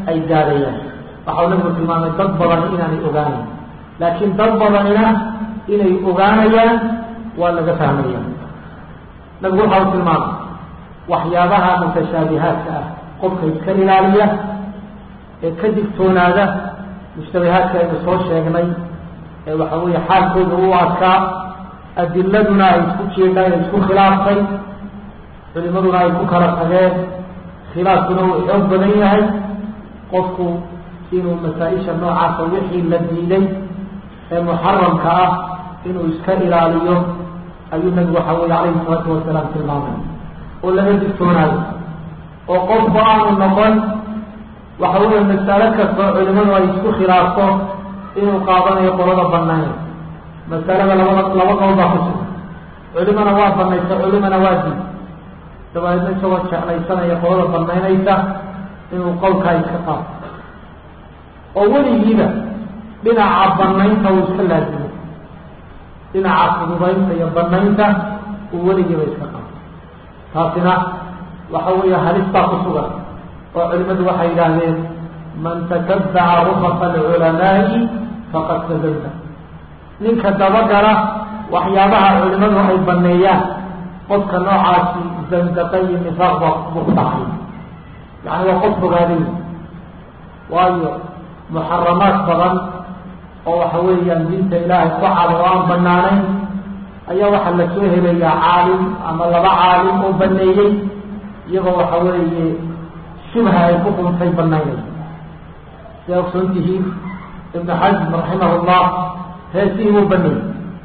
Speaker 1: ay gaadhayaan waxau nabigu tilmaamay dad badan inaanay ogaanayn laakiin dad badanina inay ogaanayaan waa laga fahmaya nabigu waxa uu tilmaamay waxyaabaha mutashaabihaadka ah qofka iska ilaaliya ee ka digtoonaada mushtabihaadka aynu soo sheegnay ee waxa weeye xaalkooda u adkaa adiladuna ay isku jeedhaan ay isku khilaaftay culimaduna ay ku kala tageen khilaafkuna uu xoog badan yahay qofku inuu masaa-isha noocaasa wixii la diiday ee muxaramka ah inuu iska ilaaliyo ayuu nabigu waxa weye calayhi salaatu wasalaam tilmaamay oo laga digtoonaayo oo qofku aanu noqon waxa weeye masalo kastoo culimadu ay isku khilaafto inuu qaadanayo qolada banayn masalada labada laba qowl baa ku sugan culimana waa banaysa culimana waa diid dabadeedna isagoo jeclaysanaya qolada banaynaysa inuu qowlkaa iska qaato oo weligiiba dhinaca banaynta uu iska laazimo dhinaca fududaynta iyo banaynta uu weligiiba iska qaato taasina waxa weeye halis baa ku sugan oo culimadu waxay yidhaahdeen man tatabaca rukasa alculamaa'i faqad tazalda ninka dabagala waxyaabaha culimadu ay baneeyaan qofka noocaasi zandaqa iyo nifaaq ba buu ku dhacay yani waa qof fogaaday waayo muxaramaad badan oo waxa weeyaan diinta ilaahay ku cad oo aan banaanayn ayaa waxaa la soo helayaa caalim ama laba caalim oo baneeyey iyagoo waxa weeye shubha ay ku quntay banaynay siday ogsoon tihiin ibnu xasm raximah llah heesihii wuu baneeyey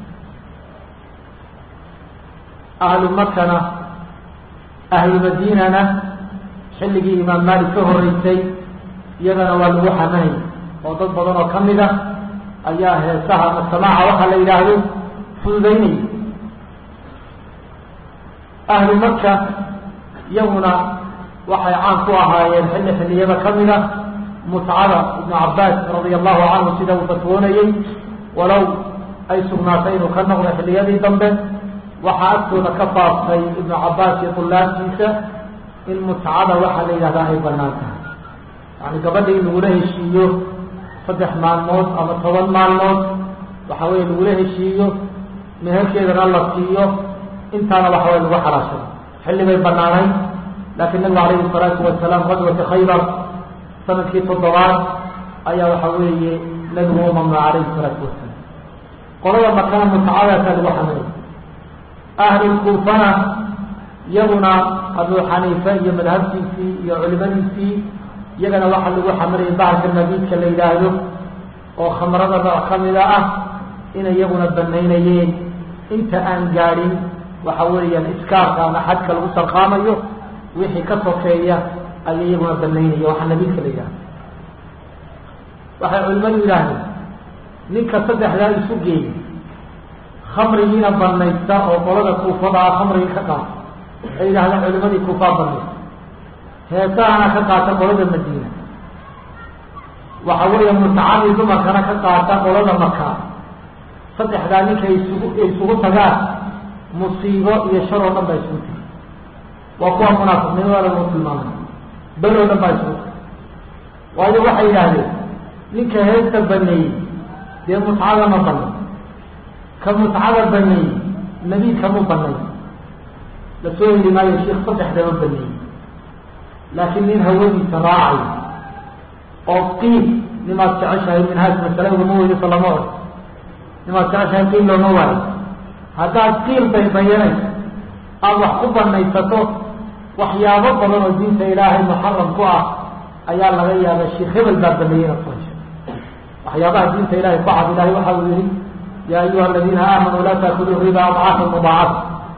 Speaker 1: ahlu makana ahlu madiinana xilligii imaam maalik ka horeysay iyagana waa lagu xamanay oo dad badan oo kamid a ayaa heesaha ama samaaca waxaa la yidhaahdo fududaynay ahlu maka iyaguna waxay caan ku ahaayeen xilli xilliyada kamid a mutcada ibnu cabaas radia allahu canhu sida uu fatwoonayey walow ay sugnaatay inuu ka noqdo xilliyadii dambe waxaa agtooda ka faaftay ibnu cabaas iyo tulaabtiisa in mutcada waxaa la yidhahdaa ay banaan tahay yani gabadha in lagula heshiiyo saddex maalmood ama toban maalmood waxa weye lagula heshiiyo meherkeedana la siiyo intaana waxa way lagu xalaashay xilli bay banaanayn laakiin nabigu calayhi salaatu wasalaam qadwati khaybar sanadkii toddobaad ayaa waxa weeye nabigu u mamnuuc calayhi salaatu wasalaam qolada makana mutacadaasaa lagu xaminay ahlulkuufana iyaguna abu xaniife iyo madhabtiisii iyo culimadiisii iyagana waxaa lagu xamirayay bahalka nabiidka la yidhaahdo oo khamrada nooc kamida ah inay iyaguna banaynayeen inta aan gaadhin waxa weeyaan iskaarka ama xadka lagu sarqaamayo wixii ka sokeeya ayay iyaguna banaynaya waxaa nabiidka la yidhahdo waxay culimadu yidhaahdeen ninka saddexdaa isu geeyay khamrigiina banaysta oo qolada kuufada ah khamrigii ka qaata waxay yidhahdeen culimadii kuufaa banaysta heesahana ka qaata qolada madiina waxa weeye mutacadii dumarkana ka qaata qolada maka saddexdaa ninka isugu isugu tagaan musiibo iyo shar oo dhan baa isugu tiri waa kuwa munaafiqnimada lagu tilmaamay bel oo dhan baa isugu tiri waayo waxay yidhaahdeen ninka heesta baneeyey dee mutcada ma banay ka mutcada baneeyey nabiidka mu banay lasoo heli maayo sheikh saddexdama baneeyey laakiin nin hawadiisa raacay oo qiil nimaad jeceshahay minhaaj masale ugama weydiso lama od nimaad jeceshahay qiil looma waayo haddaad qiil baybayanayso aada wax ku banaysato waxyaabo badan oo diinta ilaahay muxaram ku ah ayaa laga yaaba sheikh hebel baa baneeyey inaad ku hesho waxyaabaha diinta ilahay ku cad ilahay waxa uu yihi yaa ayuha aladiina aamanuu laa taakuduu riba adcaafa mudaacafa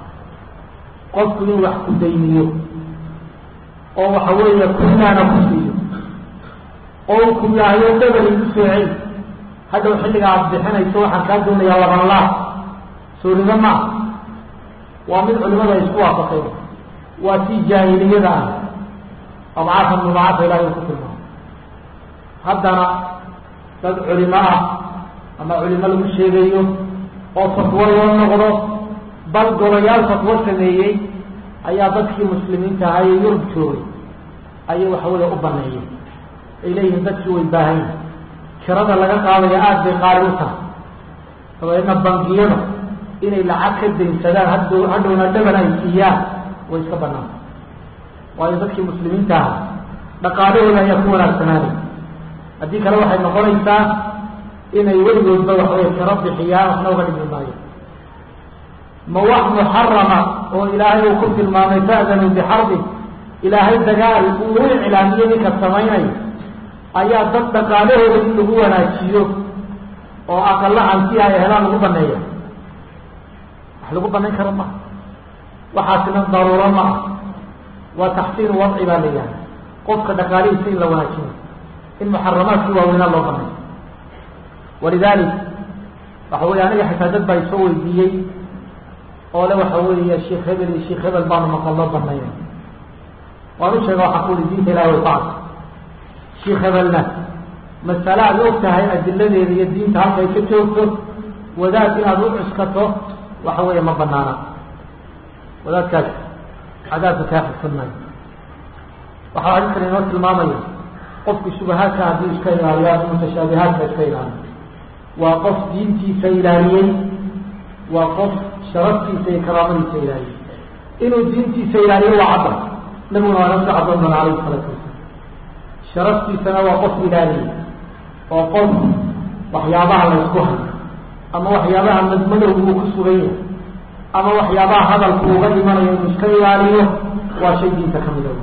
Speaker 1: qofku in wax ku dayniyo oo waxa weeye kunaana ku siiyo oo uu ku yaahayo dabel igu soo celi hadhow xilliga aad bixinayso waxaan kaa doonayaa labanlaah sooriga maa waa mid culimada ay isku waafaqeen waa tii jaahiliyada ah adcaafa mudaacafa ilahay uu ku tilmaamo haddana dad culimo ah ama culimo lagu sheegayo oo fatwo loo noqdo bal golayaal fatwo sameeyey ayaa dadkii muslimiinta ahaa ee yurub joogay ayay waxa weeye u baneeyeen ay leeyihiin dadkii way baahan yihin kirada laga qaadaya aada bay qaali u tahay dabeedna bangiyada inay lacag ka daynsadaan haddow hadhowna dhaban ay siiyaan way iska banaanta waayo dadkii muslimiinta aha dhaqaalahooda ayaa ku wanaagsanaanay haddii kale waxay noqonaysaa inay weligoodba waxawey kiro bixiyaan waxna uga dhimi maayo ma wax muxarama oo ilaahay uu ku tilmaamay ta'danu bixarbin ilaahay dagaal uu u iclaamiyey ninka samaynayo ayaa dad dhaqaalahooda in lagu wanaajiyo oo aqalla hanti ay helaan lagu baneeya wax lagu banayn karo maha waxaasina daruuro ma ah waa taxsiinu wadci baa la yihahda qofka dhaqaalihiisa in la wanaajiyo in muxaramaadkii waaweynaa loo baneeyo walidalik waxa wey aniga xitaa dad baa isoo weydiiyey oo le waxa weeye sheekh hebel iyo sheekh hebel baanu maqal loo banayna waan u sheega waxaa kuuli diinta ilahi way ku arka sheekh hebelna masale aad og tahay adiladeeda iyo diinta halka ay ka joogto wadaad inaad u cuskato waxa weeye ma banaana wadaadkaas cadaabka kaa xigsan maayo waxaa xadiiskan inoo tilmaamaya qofku shubahaadka haddii iska ilaaliyaan mutashaabihaadka iska ilaaliyo waa qof diintiisa ilaaliyey waa qof sharaftiisa iyo karaamadiisa ilaaliyey inuu diintiisa ilaaliyo waa cadda nabiguna waa naska caddoon doona alayhi salaatu wasalam sharaftiisana waa qof ilaaliyey oo qof waxyaabaha la ysku hayo ama waxyaabaha madmadowga uu ku sugan yahay ama waxyaabaha hadalku uga dhimanayo inuu iska ilaaliyo waa shay diinta ka mida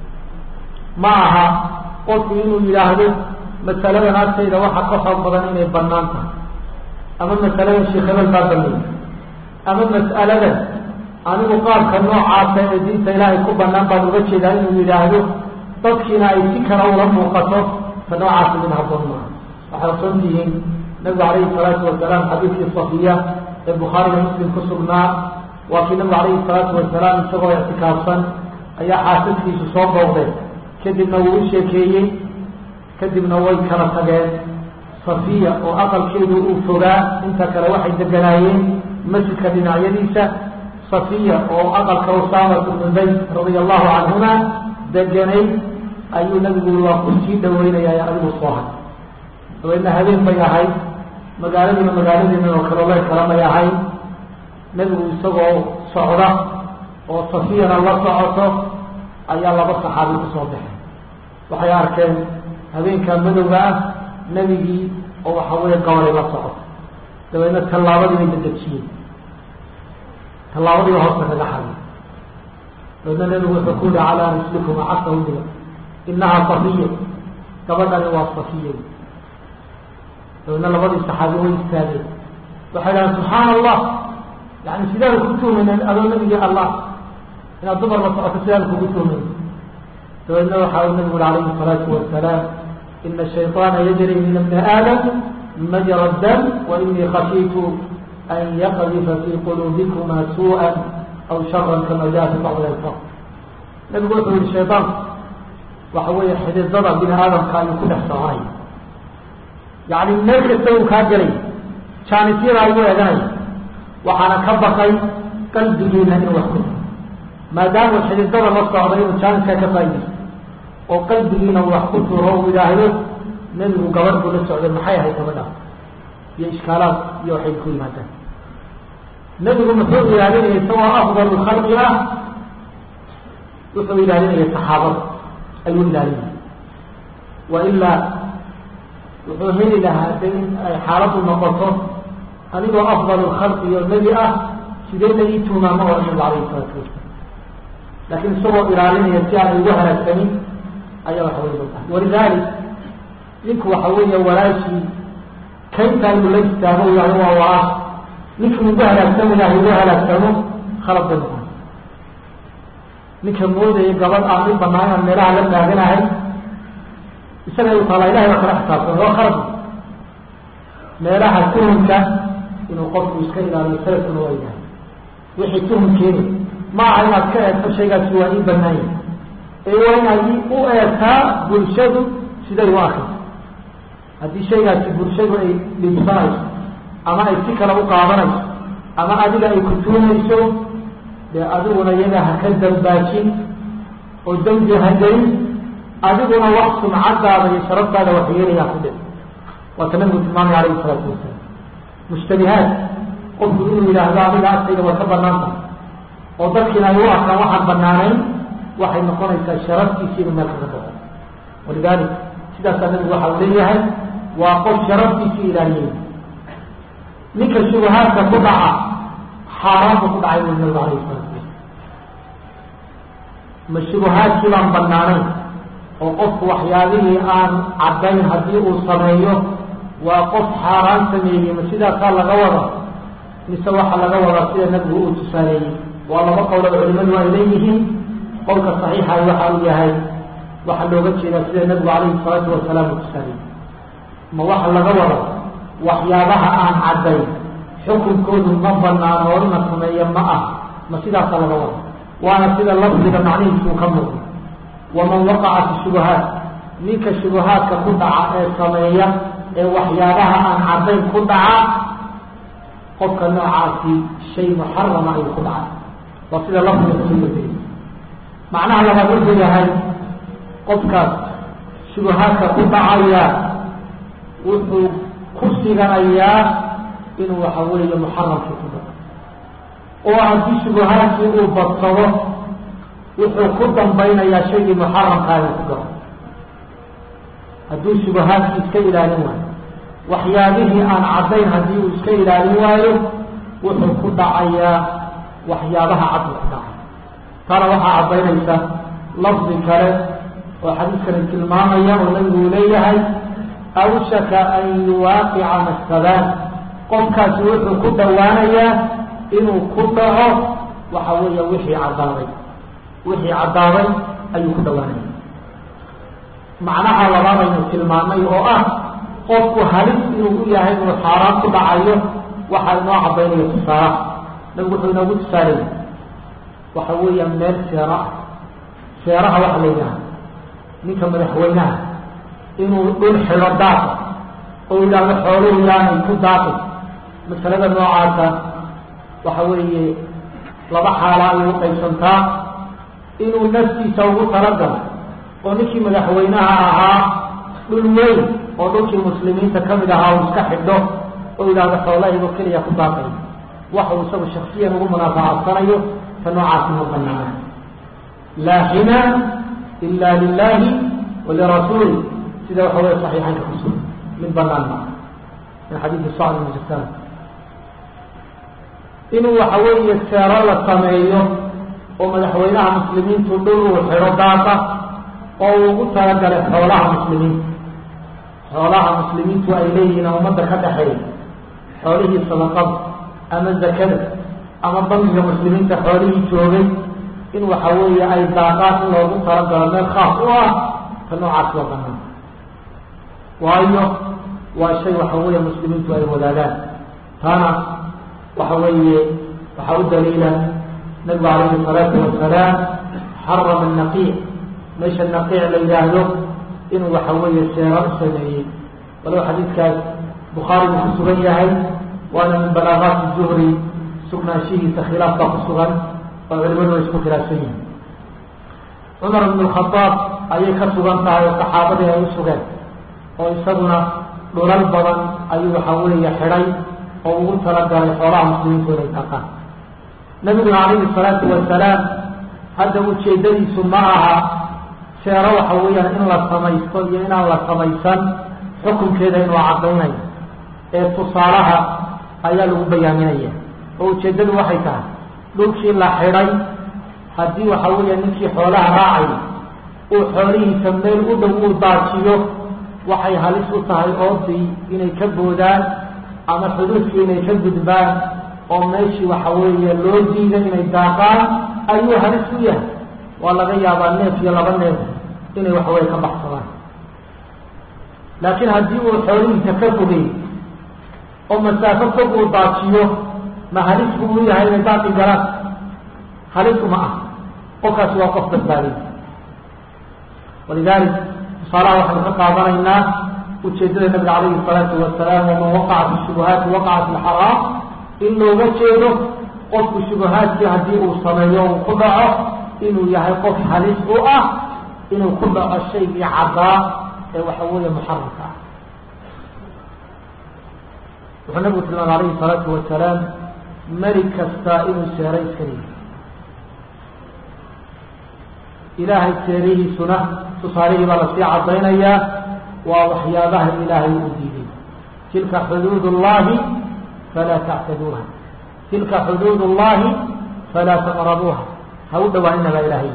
Speaker 1: ma aha qofku inuu yidhaahdo masaladan agtayda waxa ka xoog badan inay banaan tahay ama masaladan sheekh hebel baa baneeyey ama mas'aladan anigu qaabka noocaasa ee diinta ilaahay ku banaan baan uga jeedaa inuu yidhaahdo dadkiina ay si kale ula muuqato ta noocaasi mid haboon maaha waxay ogsoon tihiin nabigu calayhi salaatu wasalaam xadiidkii safiya ee bukhaariga muslim ku sugnaa waa kii nabigu calayhi salaatu wasalaam isagoo ictikaafsan ayaa xaasaskiisu soo booqdeen kadibna wuu u sheekeeyey kadibna way kala tageen safiya oo aqalkeedu uu fogaa inta kale waxay deganaayeen masjidka dhinacyadiisa safiya oo aqalka usaamatu bnu zayd radia allahu canhuma deganay ayuu nabigu waa ku sii dhaweynaya adigu soo hay dabeedna habeen bay ahayd magaaladiina magaaladeena oo kale ley kala may ahayd nebigu isagoo socda oo safiyana la socoto ayaa laba saxaabi kusoo baxay waxay arkeen habeenkaa madowga ah nebigii oo waxa weeye gabaday la socoto dabeedna tallaabadii bay dadejiyeen tallaabadiiba hoosta kaga xaday dabeedna nebigu wuxuu ku yihi calaa rislikum casahu diga inahaa safiya gabadhani waa safiya dabeedna labadii saxaabi way istaageen waxay dhahaan subxaana allah yani sidaanu ku tuumayneen adoo nebigii allah inaad dumar la socoto sidaanu kugu tuumayn dabeedna waxa uu nabigu ui alayhi الsalaatu wasalaam ina shayطaana yajri min ibni aadam majra dam wainii khashiitu an yaqdifa fii quluubikuma suuءa aw shara kama jaa fi bacdi alfaq nabigu wuxuu yihi shayطaanku waxa weeye xididada bini aadamka ayuu ku dhex soconay yani meel kasta uu kaa gelay jaanisyada ayuu eeganaya waxaana ka bakay qalbigiina inuu wax ku maadaama xididada la socda inuu jaaniska ka faaidaysto oo qalbigiina uu wax ku turo uu yidhaahdo nebigu gabadh buu la socday maxay ahayd gabadha iyo ishkaalaad iyo waxay ku yimaadaan nebigu muxuu ilaalinaya isagoo afdalu khalqi ah wuxuu ilaalinaya saxaabada ayuu ilaalinaya wa ilaa wuxuu heli lahaa de in ay xaaladdu noqoto adigoo afdalu khalqi oo nebi ah sidee la ii tuumaama oo nabigu alayhi salaatu wasalam laakiin isagoo ilaalinaya si aan ugu halaagsanin ayaa waxa wey lootahay walidalik ninku waxa weeye walaashii kayntaa inuu la istaago yahay waa walaash ninkii ugu halaagsami lahay ugu halaagsamo khalad bay noqon ninka moodaya gabadh aan i banaan inaan meelaha la taaganahay isaga u taala ilahay waa kala xisaabsan waa khalad meelaha tuhumka inuu qofku iska ilaaliyo salafkuna waa yahay wixii tuhum keeni ma aha inaad ka eegto shaygaasi waa ii banaanya ee waa inaad u eegtaa bulshadu siday u akriso haddii shaygaasi bulshadu ay dhibsanayso ama ay si kale u qaadanayso ama adiga ay ku tuumayso dee adiguna iyaga ha ka dambaajin oo dembi ha gelin adiguna wax sumcadaada iyo sharaftaada waxyeelayaa ku dhic waata nabigu tilmaamay alayhi salaatu wasalaam mushtabihaad qofku inuu yidhaahdo adiga agtayda way ka banaanta oo dadkiina ay u arkaan waxaan banaanayn waxay noqonaysaa sharaftiisi inuu meel kaga bao walidalik sidaasaa nabigu waxa uu leeyahay waa qof sharaftiisii ilaaliyey ninka shubahaadka ku dhaca xaaraanba ku dhacay buu nabigu alayhi salatu wasalam ma shubahaadkii baan banaanayn oo qofku waxyaabihii aan caddayn haddii uu sameeyo waa qof xaaraan sameeyey ma sidaasaa laga wada mise waxaa laga wadaa sida nabigu uu tusaaleeyey waa laba qowlada culimadu ay leeyihiin qowlka saxiixa waxa uu yahay waxaa looga jeedaa sida nabigu calayhi salaatu wasalaam uu tusaaleeyey ma waxa laga wada waxyaabaha aan caddayn xukunkoodu ma banaano oo ina sameeya ma ah ma sidaasaa laga wada waana sida lafdiga macnihiisuu ka muuqda waman waqaca fi shubahaat ninka shubahaadka ku dhaca ee sameeya ee waxyaabaha aan caddayn ku dhaca qofka noocaasi shay muxarama ayuu ku dhacay waa sida lafdiga kusugatay macnaha labaad wuxuu yahay qofkaas shubahaadka ku dhacaya wuxuu ku siganayaa inuu waxa weeye muxaramkii ku dhaco oo haddii shubahaadkii uu badsado wuxuu ku dambaynayaa shaygii muxaramkaa inuu ku galo hadduu shubahaadkii iska ilaalin waayo waxyaabihii aan caddayn haddii uu iska ilaalin waayo wuxuu ku dhacayaa waxyaabaha cad uu ku dhacay taana waxaa caddaynaysa lafdi kale oo xadiiskani tilmaamaya oo nabigu uu leeyahay awshaka an yuwaaqica mastabaan qofkaasi wuxuu ku dhowaanayaa inuu ku dhaco waxa weeya wixii caddaaday wixii caddaaday ayuu ku dhowaanaya macnaha labaad aynu tilmaamay oo ah qofku halis inuu u yahay inuu xaaraan ku dhacayo waxaa inoo caddaynaya tusaalaha nabigu wuxuu inoogu tusaaleyay waxa weeya meel seera ah seeraha waxa la yidhaha ninka madaxweynaha inuu dhul xidho daaqa oo yidhaahdo xooluhu yaanay ku daaqin masalada noocaasa waxa weeye laba xaala ayay u qaybsantaa inuu naftiisa ugu talagalo oo ninkii madaxweynaha ahaa dhul weyn oo dhulkii muslimiinta kamid ahaa uu iska xidho oo yidhaahdo xoolahaygo keliya ku daaqay waxa uu isagu shaksiyan ugu munaafacadsanayo ta noocaasi ma banaana laa xina ila lilahi walirasuuli sida waxa wey saxiixaynka kusugan mid banaan ma min xadiidi sacd ibn jasaan inuu waxa weeye seero la sameeyo oo madaxweynaha muslimiintu dhul uu xidho daaqa oo uu ugu talagalay xoolaha muslimiinta xoolaha muslimiintu ay leeyihiin ummadda ka dhexeeya xoolihii sadaqada ama zakada ama bangiga muslimiinta xoolihii joogay in waxa weeye ay daaqaan in loogu talagalo meel khaas u ah ta noocaas waa banaan waayo waa shay waxa weeye muslimiintu ay wadaagaan taana waxa weeye waxaa u daliila nabigu calayhi salaatu wasalaam xarama naqiic meesha naqiic la yidhaahdo inuu waxa weeye seera u sameeyey walow xadiidkaas bukhaari buu ku sugan yahay waana min balaagaati zuhri sugnaanshihiisa khilaaf baa ku sugan oo culimadu ay isku khilaafsan yihin cumar ibn lkhadaab ayay ka sugan tahay oo saxaabadii ay u sugeen oo isaguna dhulal badan ayuu waxa weeye xidhay oo ugu talagalay xoolaha muslimiintu inay taqaan nabiguna calayhi salaatu wasalaam hadda ujeedadiisu ma aha seero waxa weeyaan in la samaysto iyo inaan la samaysan xukunkeeda inuu caddaynayo ee tusaalaha ayaa lagu bayaaminaya oo ujeeddadu waxay tahay dhulkii la xidhay haddii waxa weeya ninkii xoolaha raacay uu xoolihiisa meel u dhow uu daajiyo waxay halis u tahay oodii inay ka boodaan ama xuduudkii inay ka gudbaan oo meeshii waxa weeye loo diiday inay daaqaan ayuu halis u yahay waa laga yaabaa neef iyo laba neef inay waxaweye ka baxsadaan laakiin haddii uu xoolihiisa ka fogey oo masaafo fog uu daajiyo ma halis buu u yahay inay daaqi galaan halis uma ah qofkaasi waa qof badbaadiy walidalik tusaalaha waxaynu ka qaadanaynaa ujeedada nabiga calayhi salaatu wasalaam waman waqaca fi shubuhaati waqaca fi lxaraam in looga jeedo qofku shubuhaadkii haddii uu sameeyo uu ku dhaco inuu yahay qof halis u ah inuu ku dhaco shaygii caddaa ee waxa weeye muxaramka ah wuxuu nabigu tilmaamay alayhi salaatu wasalaam melig kastaa inuu seero iska leeyahy ilaahay seerihiisuna tusaalihii baa lasii caddaynayaa waa waxyaabaha ilaahay u diiday tilka xuduud اllahi falaa tactaduuha tilka xuduud اllahi falaa taqrabuuha ha u dhawaanina baa ilaahay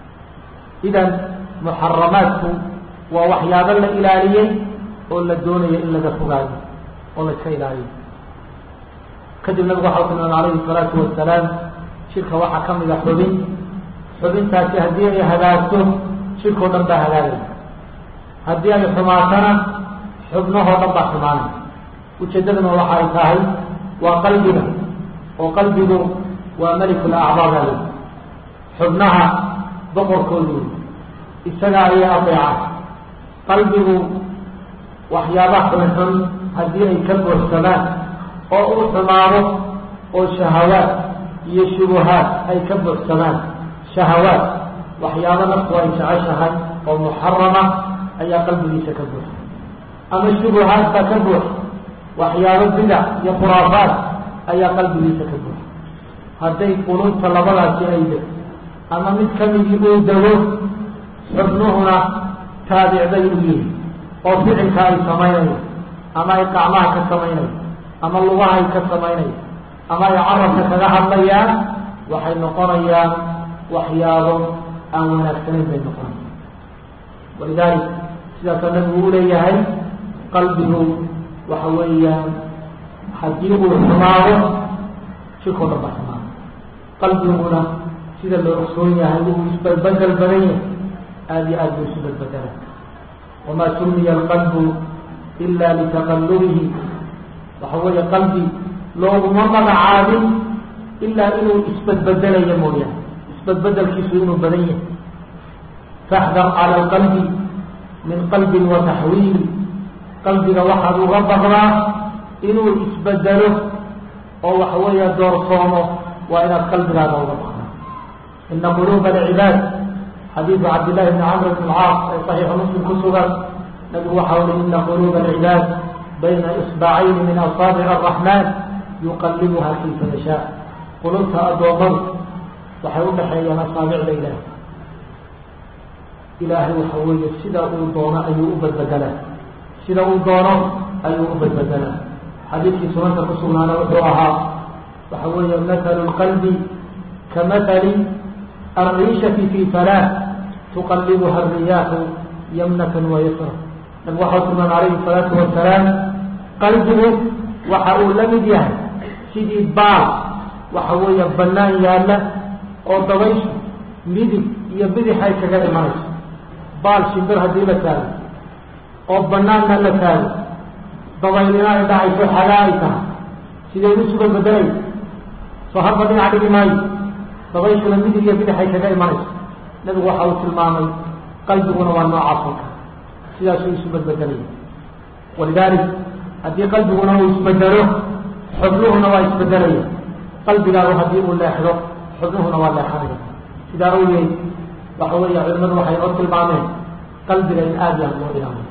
Speaker 1: idan muxaramaadku waa waxyaabo la ilaaliyey oo la doonayo in laga fogaayo oo la iska ilaaliyo kadib nabigu waxa u tilmaamay alayhi الsalaatu wasalaam shirka waxaa ka mida xubin xubintaasi haddii ay hagaagto shirkao dhan baa hagaagaya haddii ay xumaatana xubnahoo dhan baa xumaanay ujeeddaduna waxa ay tahay waa qalbiga oo qalbigu waa melikul acdaada le xubnaha boqorkoodu isaga ayay adeecaan qalbigu waxyaaba xunxun haddii ay ka buuxsamaan oo uu xumaado oo shahawaad iyo shubuhaad ay ka buuxsamaan shahawaad waxyaabo naftu ay jeceshahay oo muxarama ayaa qalbigiisa ka buuxa ama shubuhaad baa ka buuxa waxyaabo bidac iyo khuraafaad ayaa qalbigiisa ka buuxa hadday qulubta labadaasi ay de ama mid kamidii uu dego xubnuhuna taabicbay u yihi oo ficilka ay samaynayo ama ay qacmaha ka samaynayo ama lugaha ay ka samaynayo ama ay carabka kaga hadlayaan waxay noqonayaan waxyaabo aan wanaagsanayn bay noqonaya walidalik sidaasaa nabigu u leeyahay qalbigu waxa weeyaan haddii uu xumaado shirkoo dhan baa xumaado qalbiguna sida loo ogsoon yahay uu isbelbedel badan yahay aada iyo aad buu isu belbedela wamaa sumiya alqalbu ila litaqallubihi waxa weeye qalbi looguma magacaabin ilaa inuu isbedbedelayo mooyaane isbedbedelkiisu inuu badan yahay faxdar cala alqalbi min qalbin wa taxwiili qalbiga waxaad uga baqdaa inuu isbedelo oo waxa weeya doorsoomo waa inaad qalbigaada uga baqdaa ina quluuba alcibaad xadiidu cabdillahi bni camr bn alcaas ee saxiixu muslim ku sugan nabigu waxa uli ina quluuba alcibaad bayna isbacayni min asaabic araxmaan yuqalibuha kayfa yashaa qulubta addoommadu waxay u dhaxeeyaan asaabicda ilaahay ilaahay waxa weeye sida uu doono ayuu u badbedelaa sida uu doono ayuu u badbedelaa xadiidkii sunanta ku sugnaana wuxuu ahaa waxa weeye mathalu lqalbi kamathali alriishati fi falaa tuqalibuha alriyaaxu yamnatan wa yasra nabigu waxau tilmaamay alayhi salaatu wasalaam qalbigu waxa uu la mid yahay sidii baal waxa weeye banaan yaalla oo dabayshu midig iyo bidix ay kaga imanayso baal shimbir haddii la taago oo banaanna la taago dabaylina ay dhacayso xagaa ay tahay sidee usuga bedelay soo harba dhinac dhigi maayo dabayshuna midig iyo bidix ay kaga imanayso nabigu waxa uu tilmaamay qalbiguna waa noocaas oo kale sidaasuu isu bedbedelaya walidalik haddii qalbiguna uu isbedelo xubnuhuna waa isbedelaya qalbigaagu haddii uu leexdo xubnuhuna waa leexanaya sidaa awgeed waxa weeye culimadu waxay noo tilmaameen qalbiga in aada yaan loo ilaamay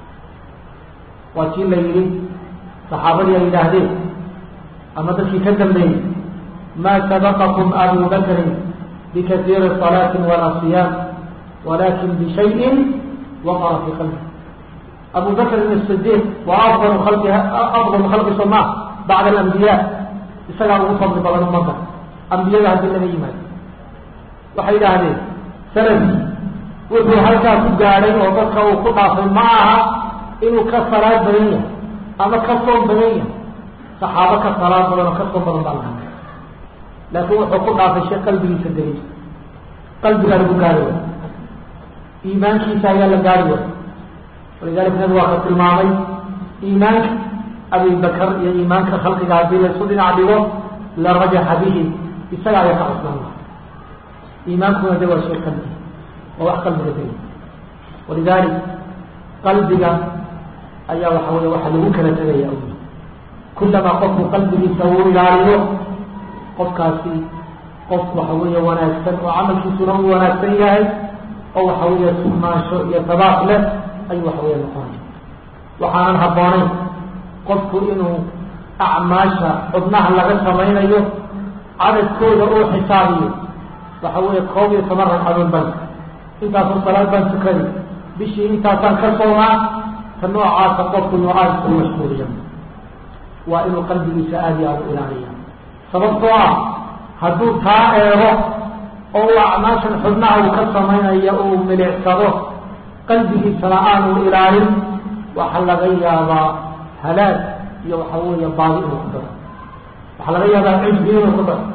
Speaker 1: waa kii la yidhi saxaabadii ay yidhaahdeen ama dadkii ka dambeeyey maa sabaqakum abu bakrin bikasiiri salaatin walaa siyaam walakin bishayin waqara fii qalbi abu bakrin asidiiq waa afdalu khalqi afdalu khalqi soma bacda alambiya isagaa ugu fadli badan ummadda ambiyada haddii laga yimaado waxay yidhaahdeen salafki wuxuu halkaa ku gaadhay oo dadka uu ku dhaafay ma aha inuu ka salaad badan yahay ama ka soom badan yahay saxaabo ka salaad badan oo ka soom badan baa lahaa laakiin wuxuu ku dhaafay shay qalbigiisa daliisa qalbigaa lagu gaari way iimaankiisa ayaa la gaari way walidalik nabi waa ka tilmaamay iimaanka abibakar iyo iimaanka khalqiga haddii laysu dhinac dhigo la rajaxa bihi isaga ayaa ka cusnaan laha iimaankuna de waa shay qalbi waa wax qalbiga dali walidalik qalbiga ayaa waxa wey waxa lagu kala tegaya kullamaa qofku qalbigiisa uu ilaaliyo qofkaasi qof waxa weeye wanaagsan oo camalkiisuna uu wanaagsan yahay oo waxa weeye sugnaansho iyo tabaaq leh ayuu waxa weeye noqonaya waxaanan habboonayn qofku inuu acmaasha xubnaha laga samaynayo cadadkooda uu xisaabiyo waxa weeye koob iyo toban ragcadood ban intaasoo salaad baan tukani bishii intaasaan ka soomaa ta noocaasa qofku inuu aada ku mashquuliya waa inuu qalbigiisa aada iyo aada u ilaaliya sababtoo ah hadduu taa eego oo uu acmaashan xubnaha uu ka samaynayo uu milicsado qalbigiisana aanu ilaalin waxaa laga yaabaa halaag iyo waxa weeye baadi inuu ku daro waxaa laga yaabaa cujbi inuu ku daro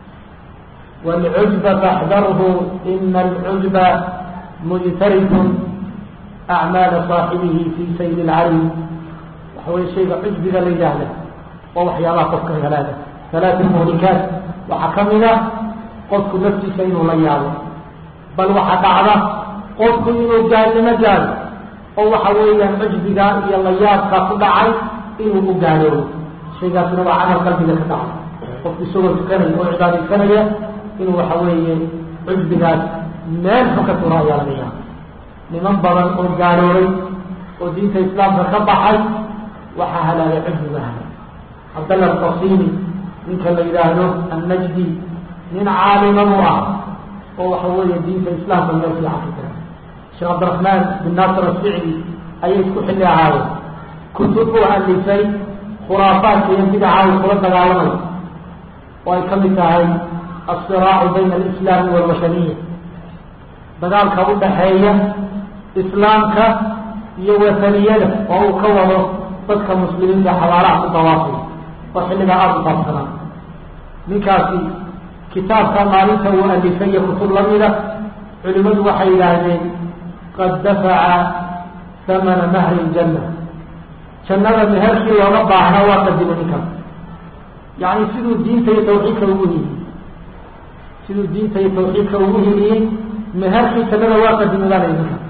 Speaker 1: wاlcujba faxdarhu ina alcujba mujtarifun acmaala صaaxibihi fi sayl اlcalim waxa weye shayga cujbiga la yidhaahda oo waxyaabaha qofka halaaga halaat muhlikaat waxaa kamid a qofku naftiisa inuu la yaabo bal waxaa dhacda qofku inuu gaalnimo gaado oo waxa weeyaan cujbiga iyo layaabka ku dhacay inuu u gaaloobo shaygaasna waa camal qalbiga ka dhacay qofku isagoo tukanaya oo cibaadaysanaya inuu waxa weeye cujbigaas meel xun ka tura ayaa laga yaaba niman badan oo gaaloobay oo diinta islaamka ka baxay waxaa halaagay cujbiga halay cabdalla alqasimi ninka la yidhaahdo annajdi nin caalima buu ah oo waxa weeye diinta islaamka meel fiican ka jira sheekh cabdiraxmaan bin naasir asicdi ayay isku xilli ahaayeen kutub uu alifay khuraafaadka iyo bidaca uu kula dagaalamay oo ay kamid tahay asiraacu bayna alislaami walwashaniya dagaalka u dhaxeeya islaamka iyo wataniyada oo uu ka wado dadka muslimiinta xabaalaha ku dawaafay oo xilligaa aada u baabsanaa ninkaasi kitaabka maalinta uu alifay iyo kutub lamida culimadu waxay yidhaahdeen qad dafaca hamana mahri ljanna jannada meherkii looga baahnaa waa qadimo ninkaas yacni siduu diinta iyo tawxiidka ugu hiliyey siduu diinta iyo tawxiidka ugu hiliyey meherkii jannada waa qadimidaanay ninkaas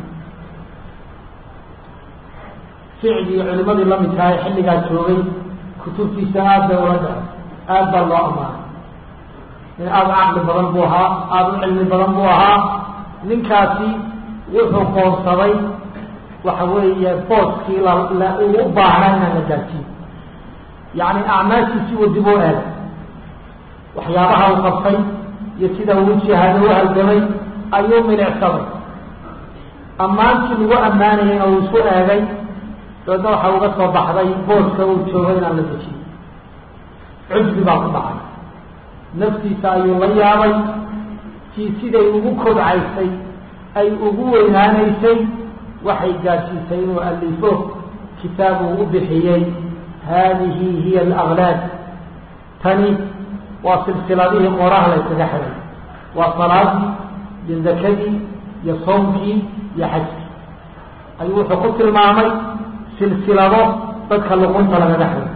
Speaker 1: ficdii culimadii lamidka ee xilligaa joogay kutubtiisa aad bay ula dhaco aad baa loo amaanay nin aada caqli badan buu ahaa aada u cilmi badan buu ahaa ninkaasi wuxuu qoonsaday waxa weeye booskii la uu u baahnaa inaan la gaarsiin yacni acmaashiisii uu dib u eegay waxyaabaha uu qabtay iyo sida uu jihaado u halgamay ayuu milicsaday ammaantii lagu ammaanayayna uu isu eegay dabeedna waxa uga soo baxday booska uu joogo inaan la dejiyo cujbi baa ku dhacay naftiisa ayuu la yaabay tii siday ugu kobcaysay ay ugu weynaanaysay waxay gaadhsiisay inuu alifo kitaab uu u bixiyey haadihi hiya alaklaad tani waa silsiladihii qoraha la yskaga xiray waa salaadii iyo zakadii iyo soomkii iyo xajkii ayuu wuxuu ku tilmaamay silsilado dadka luqunta lagaga xiray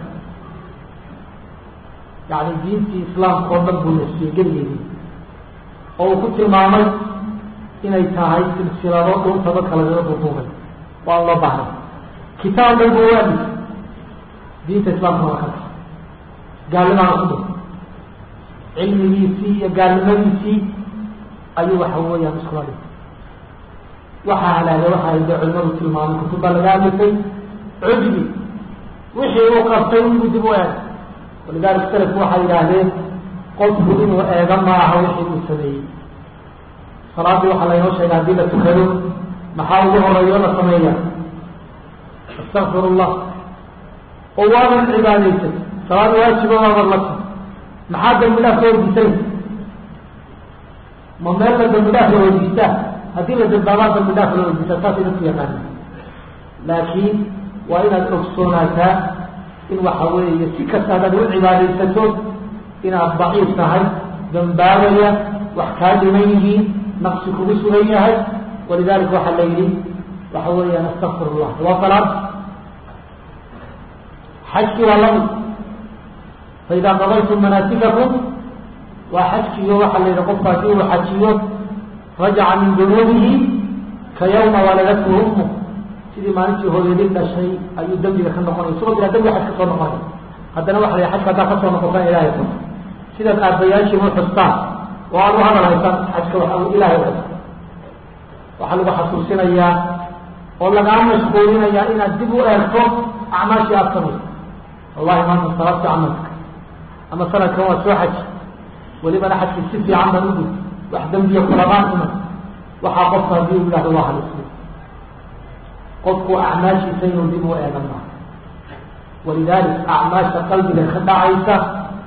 Speaker 1: yacni diintii islaamka oo dhan buu nasiyey geligeedii oo uu ku tilmaamay inay tahay silsilado dhunta dadka lagaga duduubay waan loo baahnay kitaab dhan buu waadis diinta islaamka waa ka tahay gaalnimaana ku dhun cilmigiisii iyo gaalnimadiisii ayuu waxa weeyaan iskula dhintay waxaa halaagay waxa ay de culimadu tilmaamay kutubba laga hadlisay cujbi wixii uu qabtay inuu dib u eeg walidalik salafku waxay yidhaahdeen qofku inuu eega ma aha wixii uu sameeyey salaadii waxaa laynoo sheegay haddii la tukado maxaa ugu horeeyo la sameeya astakfir llah oo waadan cibaadaysay salaad waajiba waadan la ti maxaa dambi dhaaf ka weydiisay ma meel la dambi dhaaf la weydiistaa haddii la dambaabaa dambi dhaaf la weydiistaa saasay dadku yaqaana laakiin waa inaad ogsoonaataa in waxa weeye si kasta hadaad u cibaadaysato inaad daciif tahay dambaabaya wax kaa dhiman yihiin naqsi kugu sugan yahay walidalika waxaa la yidhi waxa weeyaan astakfir llah waa salaad xajkii waa lamid faidaa qadaytum manaasikakum waa xajkiyo waxaa la yidhi qofku haddii uu xajiyo rajaca min dunuubihi ka yawma waladatu ummu sidii maalintii hooyadii dhashay ayuu dembiga ka noqonaya isagoo bilaa dembiga xaj kasoo noqonay haddana waxa la xajka haddaa kasoo noqotaan ilahay xus sidaad aabbayaashiin u xustaan oo aad u hadal haysaan xajka waxa uu ilahay xus waxaa lagu xasuusinayaa oo lagaa mashquulinayaa inaad dib u eegto acmaashii aada samayso wallahi maanta salaadka camalka ama sanadkan waa soo xaji welibana xajki si fiican baan ugud wax dembiya kulamaan iman waxaa qofka haddii u yidhahdo waa halismi qofku acmaashiisa inuu dib u eegan maaha walidalik acmaasha qalbiga ka dhacaysa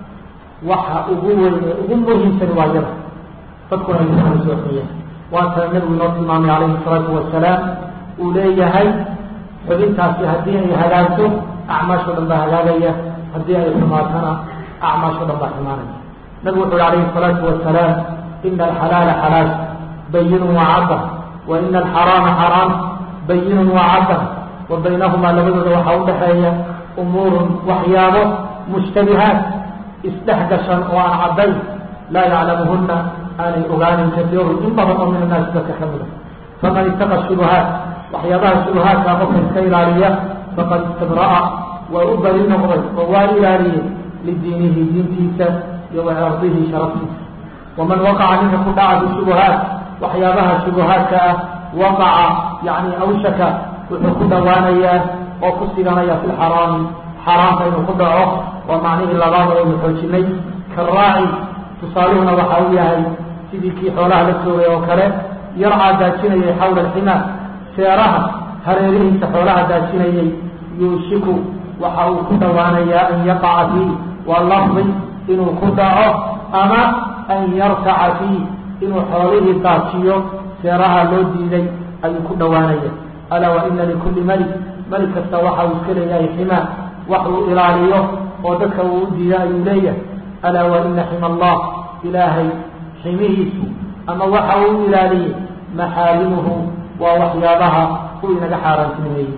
Speaker 1: waxa ugu weyn ee ugu muhiimsan waa yada dadkuna ay kala sooxeeyaan waatana nabigu inoo tilmaamay calayhi salaatu wasalaam uu leeyahay xubintaasi haddii ay hagaagto acmaasho dhan baa hagaagaya haddii ay xumaatana acmaasho dhan baa xumaanaya nabigu wuxu uhi calayhi salaatu wasalaam ina alxalaala xalaal bayinun wacadda wa ina alxaraama xaraam bayinun wacadda wa baynahumaa labadooda waxaa udhaxeeya umuurun waxyaabo mushtabihaat isdhex gashan oo aan caddayn laa yaclamuhuna aanay ogaanin kasiirun in badan oo min annaasi dadka ka mida faman ittaqa shubuhaat waxyaabaha shubuhaadkaa qofka iska ilaaliya faqad istabra'a waa u bari noqday oo waa ilaaliyey lidiinihi diintiisa iyo wacirdihi sharaftiisa waman waqaca ninka ku dhaca bishubuhaat waxyaabaha shubuhaadka ah waqaca yani awshaka wuxuu ku dhowaanayaa oo ku siganaya fi lxaraami xaaraamka inuu ku dhaco waa macnihii labaad oo aynu xoojinay karaaci tusaaluhuna waxa uu yahay sidii kii xoolaha la joogay oo kale yarcaa daajinayay xawla alximaa seeraha hareerihiisa xoolaha daajinayay yuushiku waxa uu ku dhowaanayaa an yaqaca fii waa lafdi inuu ku dhaco ama an yartaca fii inuu xoolihii daajiyo seeraha loo diiday ayuu ku dhowaanaya alaa wa ina likulli malik malik kasta waxa uu iska leeyahay ximaa wax uu ilaaliyo oo dadka uu u diida ayuu leeyahay alaa wa ina xima allah ilaahay ximihiisu ama waxa uu ilaaliyey maxaalimuhu waa waxyaabaha uu inaga xaaraantinimeeyey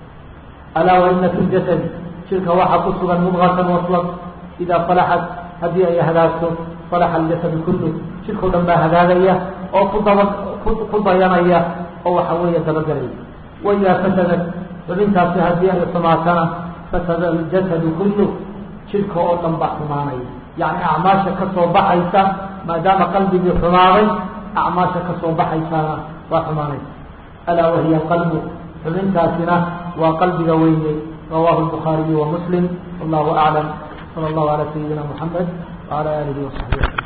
Speaker 1: alaa wa ina fi ljasad jirka waxaa ku sugan mudqatan waslad idaa salaxat haddii ay hagaagto salaxa aljasadu kullu jirkao dhan baa hagaagaya oo ku daba ku dayanaya oo waxa weeye dabagelaya waidaa fasadat xubintaasi haddii ay xumaatana fasada aljasadu kullu jirka oo dhan baa xumaanaya yacni acmaasha ka soo baxaysa maadaama qalbigii xumaaday acmaasha ka soo baxaysana waa xumaanaysa alaa wahiya qalbu xubintaasina waa qalbiga weyne rawahu lbukhaariyu wa muslim wallahu aclam sala allahu calaa sayidina muxamed wacala aalihi wasaxbihi